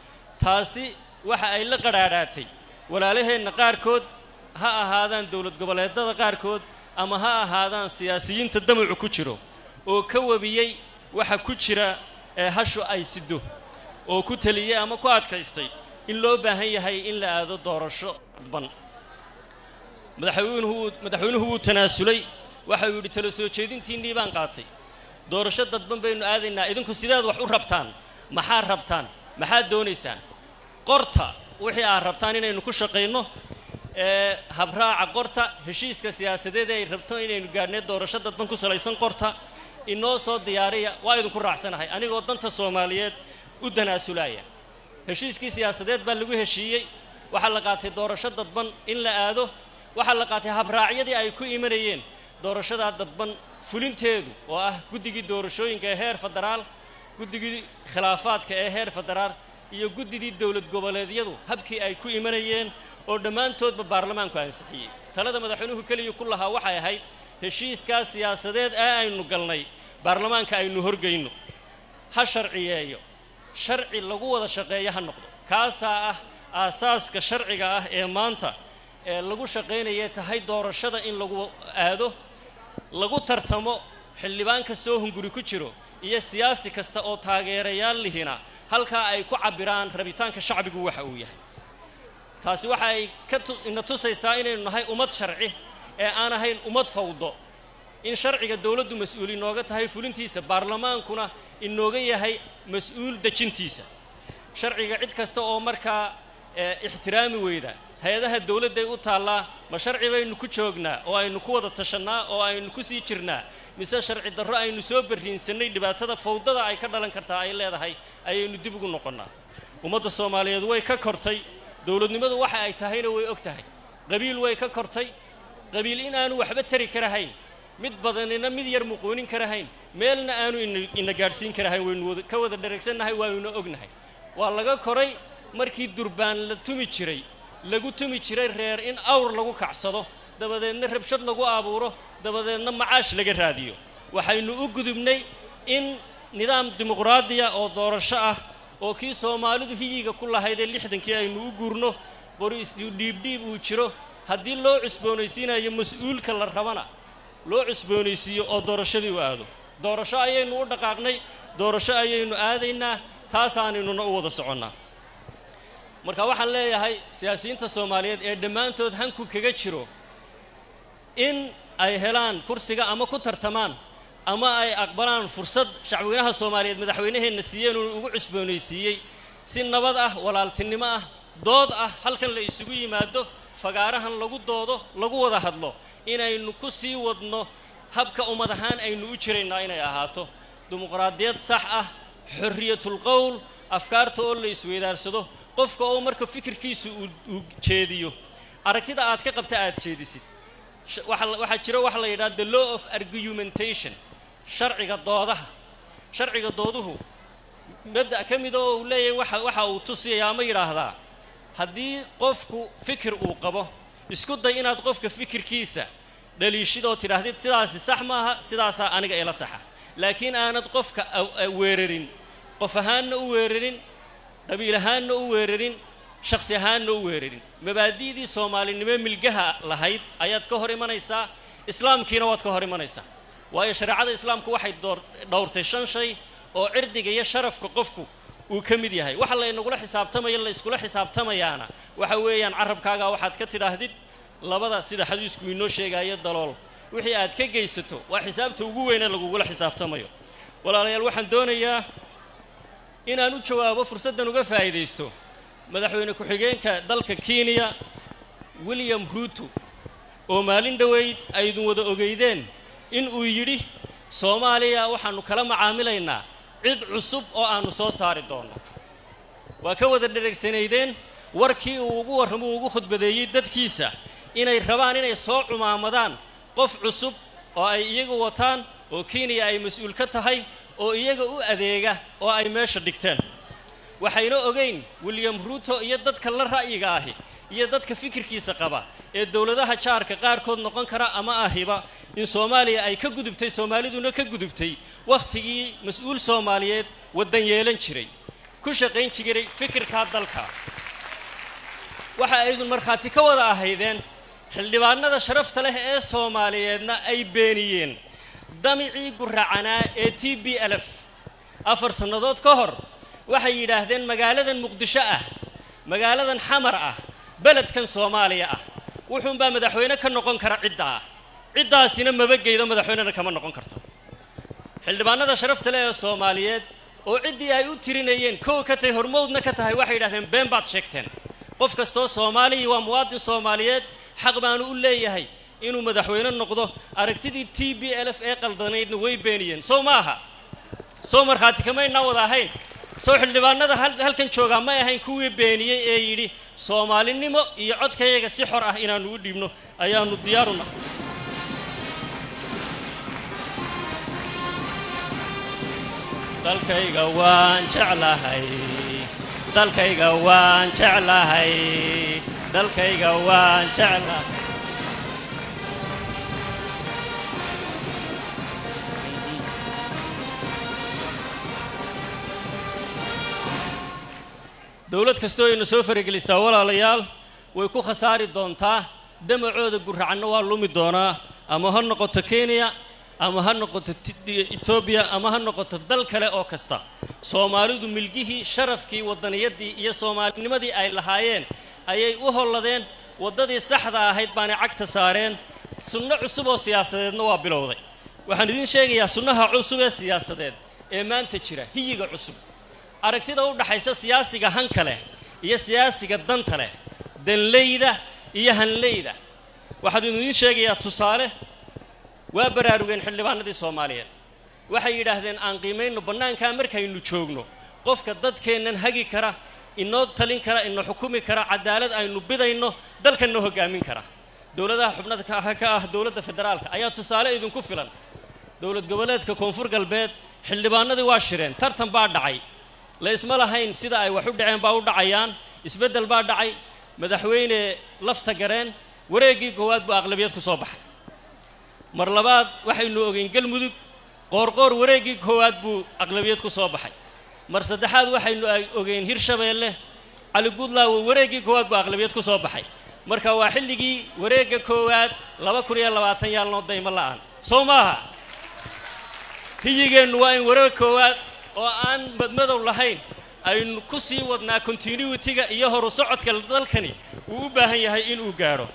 taasi waxa ay la qadhaadhaatay walaalaheenna qaarkood ha ahaadaan dowlad goboleedada qaarkood ama ha ahaadaan siyaasiyiinta damacu ku jiro oo ka webiyey waxa ku jira ee hashu ay sido oo ku teliyey ama ku adkaystay in loo baahan yahay in la aado doorasho ban madaxweynuhu madaxweynuhu wuu tanaasulay waxa uu yidhi tala soo jeedintiinnii baan qaatay doorasho dadban baynu aadaynaa idinku sideed wax u rabtaan maxaa rabtaan maxaad doonaysaan qorta wixii aad rabtaan inaynu ku shaqayno ee habraaca qorta heshiiska siyaasadeed ay rabto inaynu gaadhnay doorasho dadban ku salaysan qorta inoo soo diyaariya waa idinku raacsanahay anigoo danta soomaaliyeed u danaasulaya heshiiskii siyaasadeed baa lagu heshiiyey waxaa la qaatay doorasho dadban in la aado waxaa la qaatay habraacyadii ay ku imanayeen doorashadaa dadban fulinteedu oo ah guddigii doorashooyinka ee heer federaal guddigii khilaafaadka ee heer federaal iyo guddidii dowlad goboleedyadu habkii ay ku imanayeen oo dhammaantoodba baarlamaanku ansixiyey talada madaxweynuhu keliya ku lahaa waxay ahayd heshiiskaas siyaasadeed ee aynu galnay baarlamaanka aynu horgeyno ha sharciyeeyo sharci lagu wada shaqeeyo ha noqdo kaasaa ah aasaaska sharciga ah ee maanta ee lagu shaqaynaya tahay doorashada in lagu aado lagu tartamo xildhibaan kastoo hunguri ku jiro iyo siyaasi kasta oo taageerayaal lihina halkaa ay ku cabbiraan rabitaanka shacbigu waxa uu yahay taasi waxa ay ka tu- ina tusaysaa inaynu nahay ummad sharci ee aan ahayn ummad fawdo in sharciga dowladdu mas-uul inooga tahay fulintiisa baarlamaankuna inooga yahay mas-uul dejintiisa sharciga cid kasta oo markaa ee, ixtiraami weyda hay-adaha dowladday u taallaa ma sharci baynu ku joognaa oo aynu ku wada tashannaa oo aynu ku sii jirnaa mise sharci darro aynu soo barriinsannay dhibaatada fawdada ay ka dhalan kartaa ay leedahay ayaynu dib ugu noqonnaa ummadda soomaaliyeed way ka kortay dowladnimadu waxa ay tahayna way og tahay qabiil way ka kortay qabiil in aanu waxba tari karahayn mid badanina mid yar muquunin karahayn meelna aanu ina- ina gaadhsiin karahayn waynu wada- ka wada dheregsannahay waanuna ognahay waa laga koray markii durbaan la tumi jiray lagu tumi jiray reer in awr lagu kacsado dabadeedna rabshad lagu abuuro dabadeedna macaash laga raadiyo waxaynu u gudubnay in nidaam dimuqraadiya oo doorasho ah oo kii soomaalidu hiyiga ku lahaydee lixdankii aynu u guurno qori isdhiibdhiib uu jiro haddii loo cusboonaysiinayo mas-uulka la rabana loo cusboonaysiiyo oo doorashadii u aado doorasho ayaynu u dhaqaaqnay doorasho ayaynu aadaynaa taasaanaynuna u wada soconnaa marka waxaan leeyahay siyaasiyiinta soomaaliyeed ee dhammaantood hanku kaga jiro in ay helaan kursiga ama ku tartamaan ama ay aqbalaan fursad shacweynaha soomaaliyeed madaxweynaheenna siiyeen uu ugu cusboonaysiiyey si nabad ah walaaltinimo ah dood ah halkan la isugu yimaado fagaarahan lagu doodo lagu wada hadlo inaynu ku sii wadno habka ummad ahaan aynu u jiraynaa inay ahaato dimuqraadiyad sax ah xorriyatul qowl afkaarta oo la isweydaarsado qofka oo marka fikirkiisu uu uu jeediyo aragtida aad ka qabta aad jeedisid Sh- waxa la- waxaa jira waxa la yidhaha the law of argumentation sharciga doodaha sharciga dooduhu mabda ka mid oo uu leeyahay waxa waxa uu tusiyayaa ama yidhaahdaa haddii qofku fikir uu qabo isku day inaad qofka fikirkiisa dhaliishid oo tidhaahdid sidaasi sax maaha sidaasaa aniga ila saxa laakiin aanad qofka aw- a- weerarin qof ahaanna u weerarin qabiil ahaanna u weerarin shakhsi ahaanna u weerarin mabaadi'dii soomaalinimo milgaha lahayd ayaad ka hor imanaysaa islaamkiina waad ka hor imanaysaa waayo shareecada islaamku waxay door dhowrtay shan shay oo cirdiga iyo sharafka qofku uu ka mid yahay waxa laynagula xisaabtamaya la iskula xisaabtamayaana waxa weeyaan carabkaaga waxaad ka tidhaahdid labada sida xadiisku inoo sheegaayo dalool wixii aad ka geysato waa xisaabta ugu weyne lagugula xisaabtamayo walaalayaal waxaan doonayaa inaan u jawaabo fursaddan uga faa'iidaysto madaxweyne ku-xigeenka dalka kenya william ruuto oo maalin dhoweyd aydun wada ogeydeen in uu yidhi soomaaliya waxaannu kala macaamilaynaa cid cusub oo aannu soo saari doonno waa ka wada dhereegsanaydeen warkii uu ugu warramo uu ugu khudbadeeyey dadkiisa inay rabaan inay soo cumaamadaan qof cusub oo ay iyagu wataan oo kenya ay mas-uul ka tahay oo iyaga u adeega oo ay meesha dhigteen waxayna ogeyn william ruuto iyo dadka la ra'yiga ahi iyo dadka fikirkiisa qaba ee dowladaha jaarka qaarkood noqon kara ama ahiba in soomaaliya ay ka gudubtay soomaaliduna ka gudubtay wakhtigii mas-uul soomaaliyeed waddan yeelan jiray ku shaqayn jiray fikirkaa dalka waxa aydun markhaati ka wada ahaydeen xildhibaanada sharafta leh ee soomaaliyeedna ay beeniyeen damicii guracanaa ee t b lf afar sannadood ka hor waxay yidhaahdeen magaaladan muqdisho ah magaaladan xamar ah beledkan soomaaliya ah wuxuunbaa madaxweyne ka noqon kara cidda ah ciddaasina mabageydo madaxweynena kama noqon karto xildhibaanada sharafta leh ee soomaaliyeed oo ciddii ay u tirinayeen kow ka tahay hormowdna ka tahay waxay yidhahdeen been baad sheegteen qof kastoo soomaaliya waa muwaadin soomaaliyeed xaq baanu u leeyahay inuu madaxweyne noqdo aragtidii t b lf ee qaldanaydna way beeniyeen sow ma aha sow markhaati kamaynaa wada ahayn sow xildhibaanada hal- halkan joogaa may ahayn kuwii beeniyey ee yidhi soomaalinimo iyo codkayaga si xor ah inaannu u dhiibno ayaannu diyaaruna dalkayga waan jeclahay dalkayga waan jeclahay dalkayga waan jeclahay dowlad kastoo ayna soo faragelisaa walaalayaal way ku khasaari doontaa damacooda guracanna waa lumi doonaa ama ha noqoto kenya ama ha noqoto Ti- etoobiya ama ha noqoto dal kale oo kasta soomaalidu milgihii sharafkii waddaniyadii iyo soomaalinimadii ay lahaayeen ayay u holladeen waddadii saxda ahayd baanay cagta saareen sunno cusub oo siyaasadeedna waa bilowday waxaan idiin sheegayaa sunnaha cusub ee siyaasadeed ee maanta jira hiyiga cusub aragtida u dhaxaysa siyaasiga hanka leh iyo siyaasiga danta leh danleyda iyo hanleyda waxaan idiin sheegayaa tusaale waa baraarugeen xildhibaanadii soomaaliyeed waxay yidhaahdeen aan qiimayno bannaankaa markaynu joogno qofka dadkeennan hagi kara inoo talin kara ina xukumi kara cadaalad aynu bidayno dalkanna hoggaamin kara dowladaha xubnada ka ah ka ah dowladda federaalka ayaa tusaale idinku filan dowlad goboleedka koonfur galbeed xildhibaanadii waa shireen tartan baa dhacay la isma lahayn sida ay wax u dhaceen baa u dhacayaan isbeddel baa dhacay madaxweyne lafta gareen wareeggii koowaad buu aqlabiyad ku soo baxay mar labaad waxaynu ogeyn galmudug qoorqoor wareeggii koowaad buu aqlabiyad ku soo baxay mar saddexaad waxaynu ogeyn hirshabeelle cali guudlaawo wareeggii koowaad buu aqlabiyad ku soo baxay marka waa xilligii wareegga koowaad laba kun iyo labaatan yaalnoo daymo la'aan soo maaha hiyigeennu waa in wareeg koowaad oo aan madmadow lahayn aynu ku sii wadnaa continuity-ga iyo horu socodka dalkani uu u baahan yahay inuu gaadho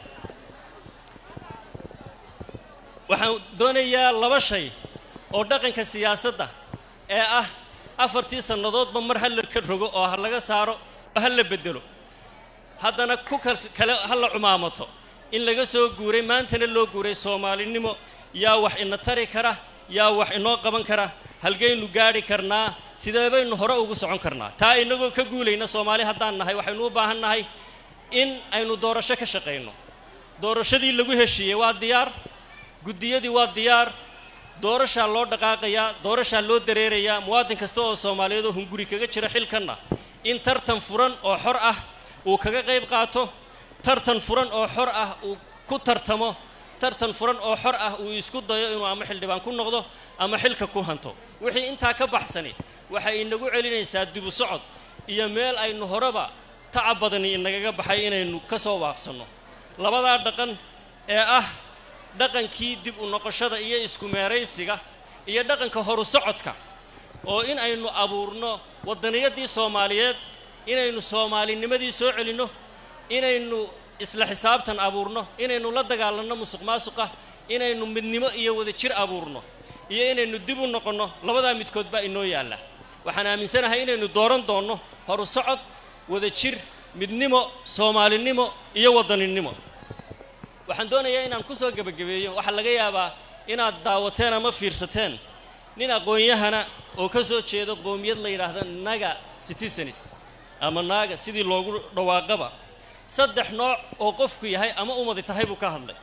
waxaan doonayaa laba shay oo dhaqanka siyaasadda ee ah afartii sannadoodba mar ha la ka rogo oo ha laga saaro oo ha la beddelo haddana ku kale ha la cumaamato in laga soo guuray maantana loo guuray soomaalinimo yaa wax ina tari kara yaa wax inoo qaban kara halgaynu gaadhi karnaa sidee baynu hore ugu socon karnaa taa inagoo ka guulayna soomaali haddaan nahay waxaynu u baahan nahay in aynu doorasho ka shaqayno doorashadii lagu heshiiyey waa diyaar guddiyadii waa diyaar doorashaa loo dhaqaaqayaa doorashaa loo dareerayaa muwaadin kasta oo soomaaliyeed oo hunguri kaga jira xilkanna in tartan furan oo xor ah uu kaga qayb qaato tartan furan oo xor ah uu ku tartamo tartan furan oo xor ah uu isku dayo inuu ama xildhibaan ku noqdo ama xilka ku hanto wixii intaa ka baxsani waxay inagu celinaysaa dibu socod iyo meel aynu horeba tacab badani inagaga baxay inaynu ka soo waaqsanno labadaa dhaqan ee ah dhaqankii dib u noqoshada iyo isku meeraysiga iyo dhaqanka horu socodka oo in aynu abuurno waddaniyadii soomaaliyeed inaynu soomaalinimadii soo celinno inaynu isla xisaabtan abuurno inaynu la dagaalanno musuq maasuqa inaynu midnimo iyo wadajir abuurno iyo inaynu dib u noqonno labadaa midkood baa inoo yaalla waxaan aaminsanahay inaynu dooran doonno horu socod wadajir midnimo soomaalinimo iyo waddaninimo waxaan doonayaa inaan ku soo gebagabeeyo waxaa laga yaabaa inaad daawateen ama fiirsateen nin aqoon-yahana oo ka soo jeedo qoomiyad la yidhaahda naga citizens ama naaga sidii loogu dhawaaqaba saddex nooc oo qofku yahay ama umadi tahay buu ka hadlay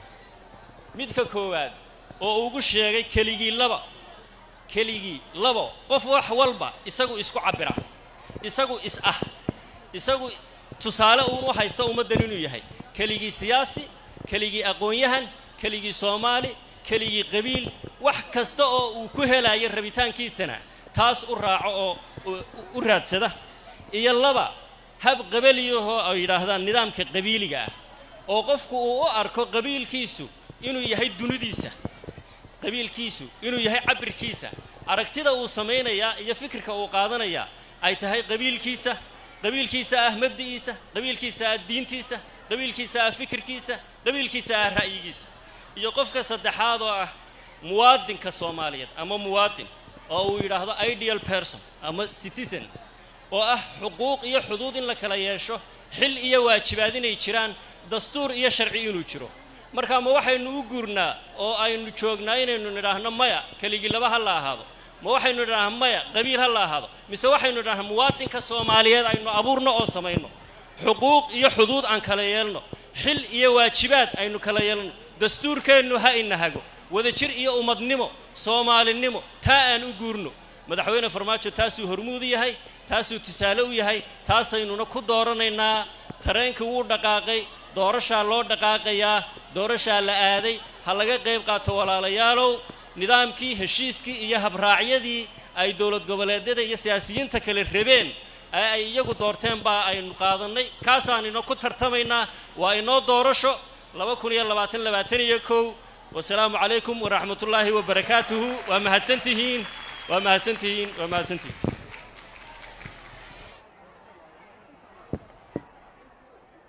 midka koowaad oo ugu sheegay keligii laba keligii labo qof wax walba isagu isku cabbira isagu is ah isagu tusaale uun u haysta ummaddan inuu yahay keligii siyaasi keligii aqoon-yahan keligii soomaali keligii qabiil wax kasta oo uu ku helayo rabitaankiisana taas u raaco oo u raadsada iyo laba hab qabaliyahoo ay yidhaahdaan nidaamka qabiiliga ah oo qofku uu u arko qabiilkiisu inuu yahay dunidiisa qabiilkiisu inuu yahay cabirkiisa aragtida uu samaynayaa iyo fikirka uu qaadanayaa ay tahay qabiilkiisa qabiilkiisa ah mabdi'iisa qabiilkiisa ah diintiisa qabiilkiisa ah fikirkiisa qabiilkiisa ah ra'yigiisa iyo qofka saddexaad oo ah muwaadinka soomaaliyeed ama muwaadin oo uu yidhaahdo ideal person ama citizen oo ah xuquuq iyo xuduud in la kala yeesho xil iyo waajibaad inay jiraan dastuur iyo sharci inuu jiro marka ma waxaynu u guurnaa oo aynu joognaa inaynu nidhaahno maya keligii laba ha la ahaado ma waxaynu nidhaahna maya qabiil ha la ahaado mise waxaynu nidhahnaa muwaadinka soomaaliyeed aynu abuurno oo samayno xuquuq iyo xuduud aan kala yeelno xil iyo waajibaad aynu kala yeelno dastuurkeennu ha inahago wadajir iyo ummadnimo soomaalinimo taa aan u guurno madaxweyne farmaajo taasuu hormuud yahay taasuu tusaale u yahay taasaynuna ku dooranaynaa tareenkii wuu dhaqaaqay doorashaa loo dhaqaaqayaa doorashaa la aaday ha laga qayb qaato walaalayaalow nidaamkii heshiiskii iyo habraacyadii ay dowlad goboleedyada iyo siyaasiyiinta kale rabeen ee ay iyagu doorteen baa aynu qaadannay kaasaan inoo ku tartamaynaa waa inoo doorasho laba kun iyo labaatan labaatan iyo kow wasalaamu calaykum waraxmatullaahi wabarakaatuhu waa mahadsantihiin waa mahadsantihiin waa mahadsantihiin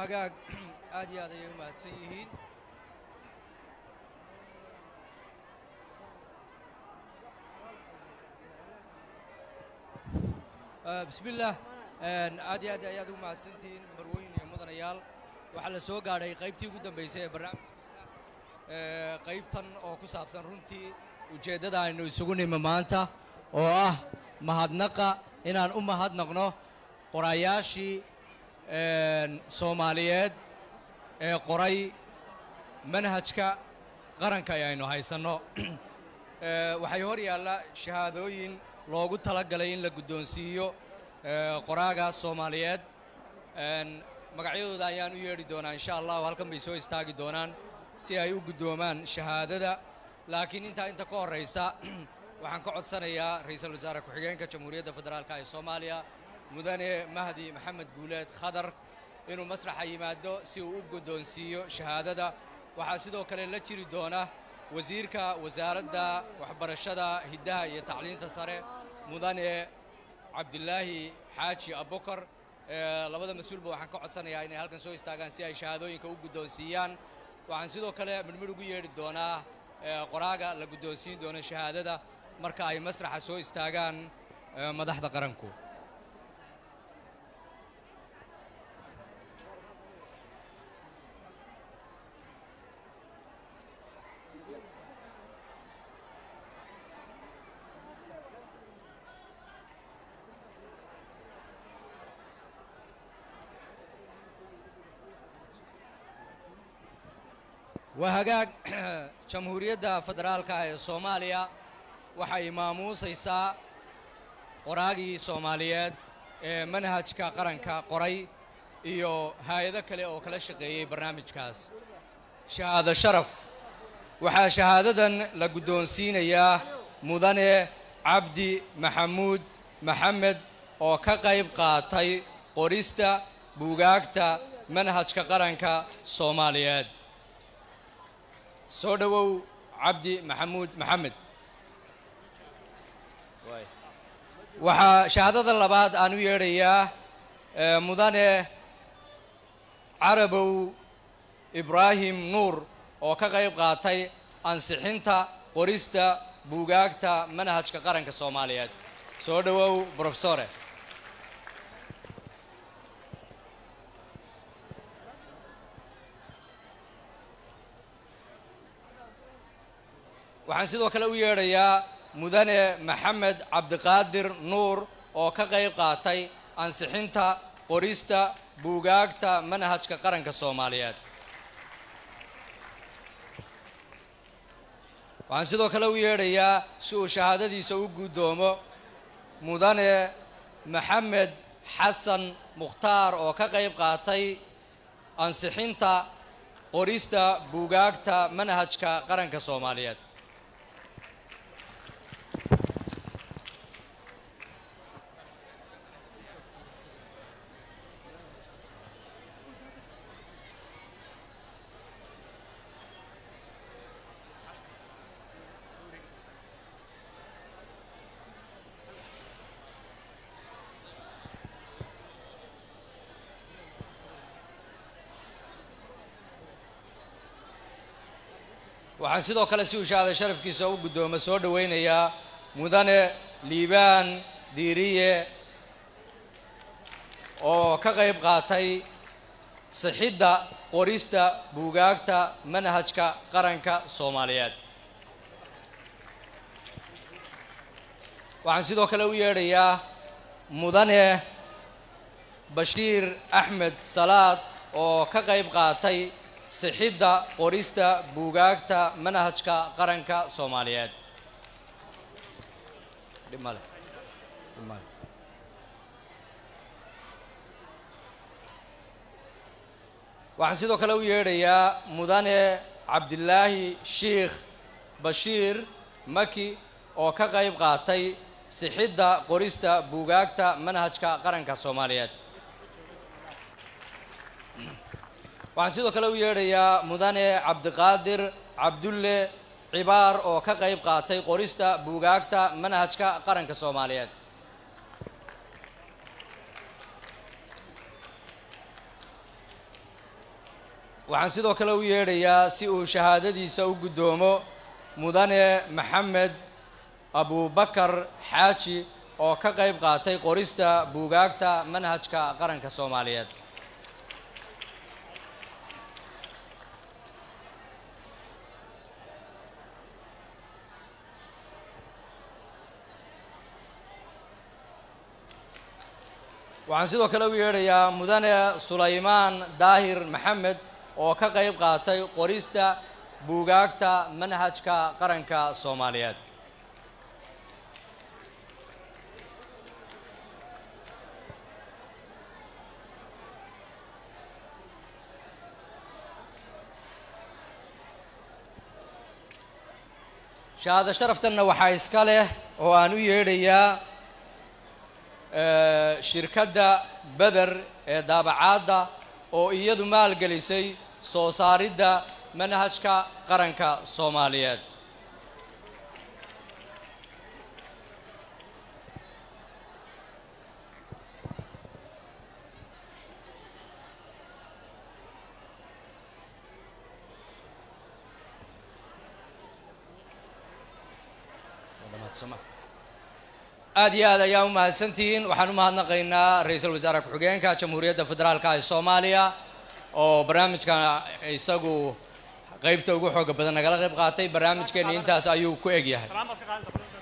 hagaag aad iyo aad ayay u mahadsan yihiin Ah, bismillaah Een, aad iyo aad ayaad ugu mahadsantihiin marweyn iyo mudanayaal waxaa la soo gaadhay qaybtii ugu dambaysay ee barnaamijka Ee, qaybtan oo ku saabsan runtii ujeeddada aynu isugu nimi maanta oo ah mahadnaqa inaan u mahadnaqno qorayaashii een, soomaaliyeed ee qoray manhajka qaranka ee aynu haysanno Ee, waxay hor yaalla shahaadooyin loogu talagalay in la guddoonsiiyo ee, qoraagaas soomaaliyeed Een, magacyadooda ayaan u yeedhi doonaa insha allahu halkan bay soo istaagi doonaan si ay u guddoomaan shahaadada laakiin intaa inta ka horraysa waxaan ka codsanayaa ra'iisul wasaare ku-xigeenka jamhuuriyadda federaalka ee soomaaliya mudane mahdi maxamed guuleed khadar inuu masraxa yimaado si uu u guddoonsiiyo shahaadada waxaa sidoo kale la jiri doona wasiirka wasaaradda waxbarashada hiddaha iyo tacliinta sare mudane cabdilaahi xaaji abukar Ee, labada mas-uulba waxaan ka codsanayaa inay halkan soo istaagaan si ay shahaadooyinka u guddoonsiiyaan waxaan sidoo kale midhmidh ugu yeedhi doonaa ee, qoraaga la guddoonsiin doono shahaadada marka ay masraxa soo istaagaan ee, madaxda qaranku waa hagaag jamhuuriyadda federaalka ee soomaaliya waxay maamuusaysaa qoraagii soomaaliyeed ee manhajka qaranka qoray iyo hay-ado kale oo kala shaqeeyey barnaamijkaas shahaado sharaf waxaa shahaadadan la guddoonsiinayaa mudane cabdi maxamuud maxamed oo ka qayb qaatay qorista buugaagta manhajka qaranka soomaaliyeed soo dhowow cabdi maxamuud maxamed waxaa shahaadada labaad aan u yeedhayaa ee, mudane carabow ibraahim nuur oo ka qayb qaatay ansixinta qorista buugaagta manhajka qaranka soomaaliyeed soo dhowow brofesore waxaan sidoo kale u yeedhayaa mudane maxamed cabdiqaadir nuur oo ka qayb qaatay ansixinta qorista buugaagta manhajka qaranka soomaaliyeed waxaan sidoo kale u yeedhayaa si uu shahaadadiisa u guddoomo mudane maxamed xasan mukhtaar oo ka qayb qaatay ansixinta qorista buugaagta manhajka qaranka soomaaliyeed waxaan sidoo kale si uu shahaada sharafkiisa u guddoomo soo dhowaynayaa mudane liibaan diiriye oo ka qayb qaatay sixidda qorista buugaagta manhajka qaranka soomaaliyeed waxaan sidoo kale u yeedhayaa mudane bashiir axmed salaad oo ka qayb qaatay sixidda qorista buugaagta manhajka qaranka soomaaliyeed dhib male dhib male waxaan sidoo kale u yeedhayaa mudane cabdilaahi shiikh bashiir maki oo ka qayb qaatay sixidda qorista buugaagta manhajka qaranka soomaaliyeed waxaan sidoo kale u yeedhayaa mudane cabdiqaadir cabdulle cibaar oo ka qayb qaatay qorista buugaagta manhajka qaranka soomaaliyeed waxaan sidoo kale u yeedhayaa si uu shahaadadiisa u guddoomo mudane maxamed abubakar xaaji oo ka qayb qaatay qorista buugaagta manhajka qaranka soomaaliyeed waxaan sidoo kale u yeedhayaa mudane sulaymaan daahir maxamed oo ka qayb qaatay qorista buugaagta manhajka qaranka soomaaliyeed shahaado sharaftanna waxaa iska leh oo aan u yeedhayaa eh, shirkadda beder ee daabacaadda oo iyadu maalgelisay soo saaridda manhajka qaranka soomaaliyeed aad iyo aad ayaa u mahadsantihiin waxaan u mahadnaqaynaa ra-iisul wasaare ku-xigeenka jamhuuriyadda federaalka ee soomaaliya oo barnaamijka isagu qeybta ugu xooga badan nagala qayb qaatay barnaamijkeeni intaas ayuu ku eg yahay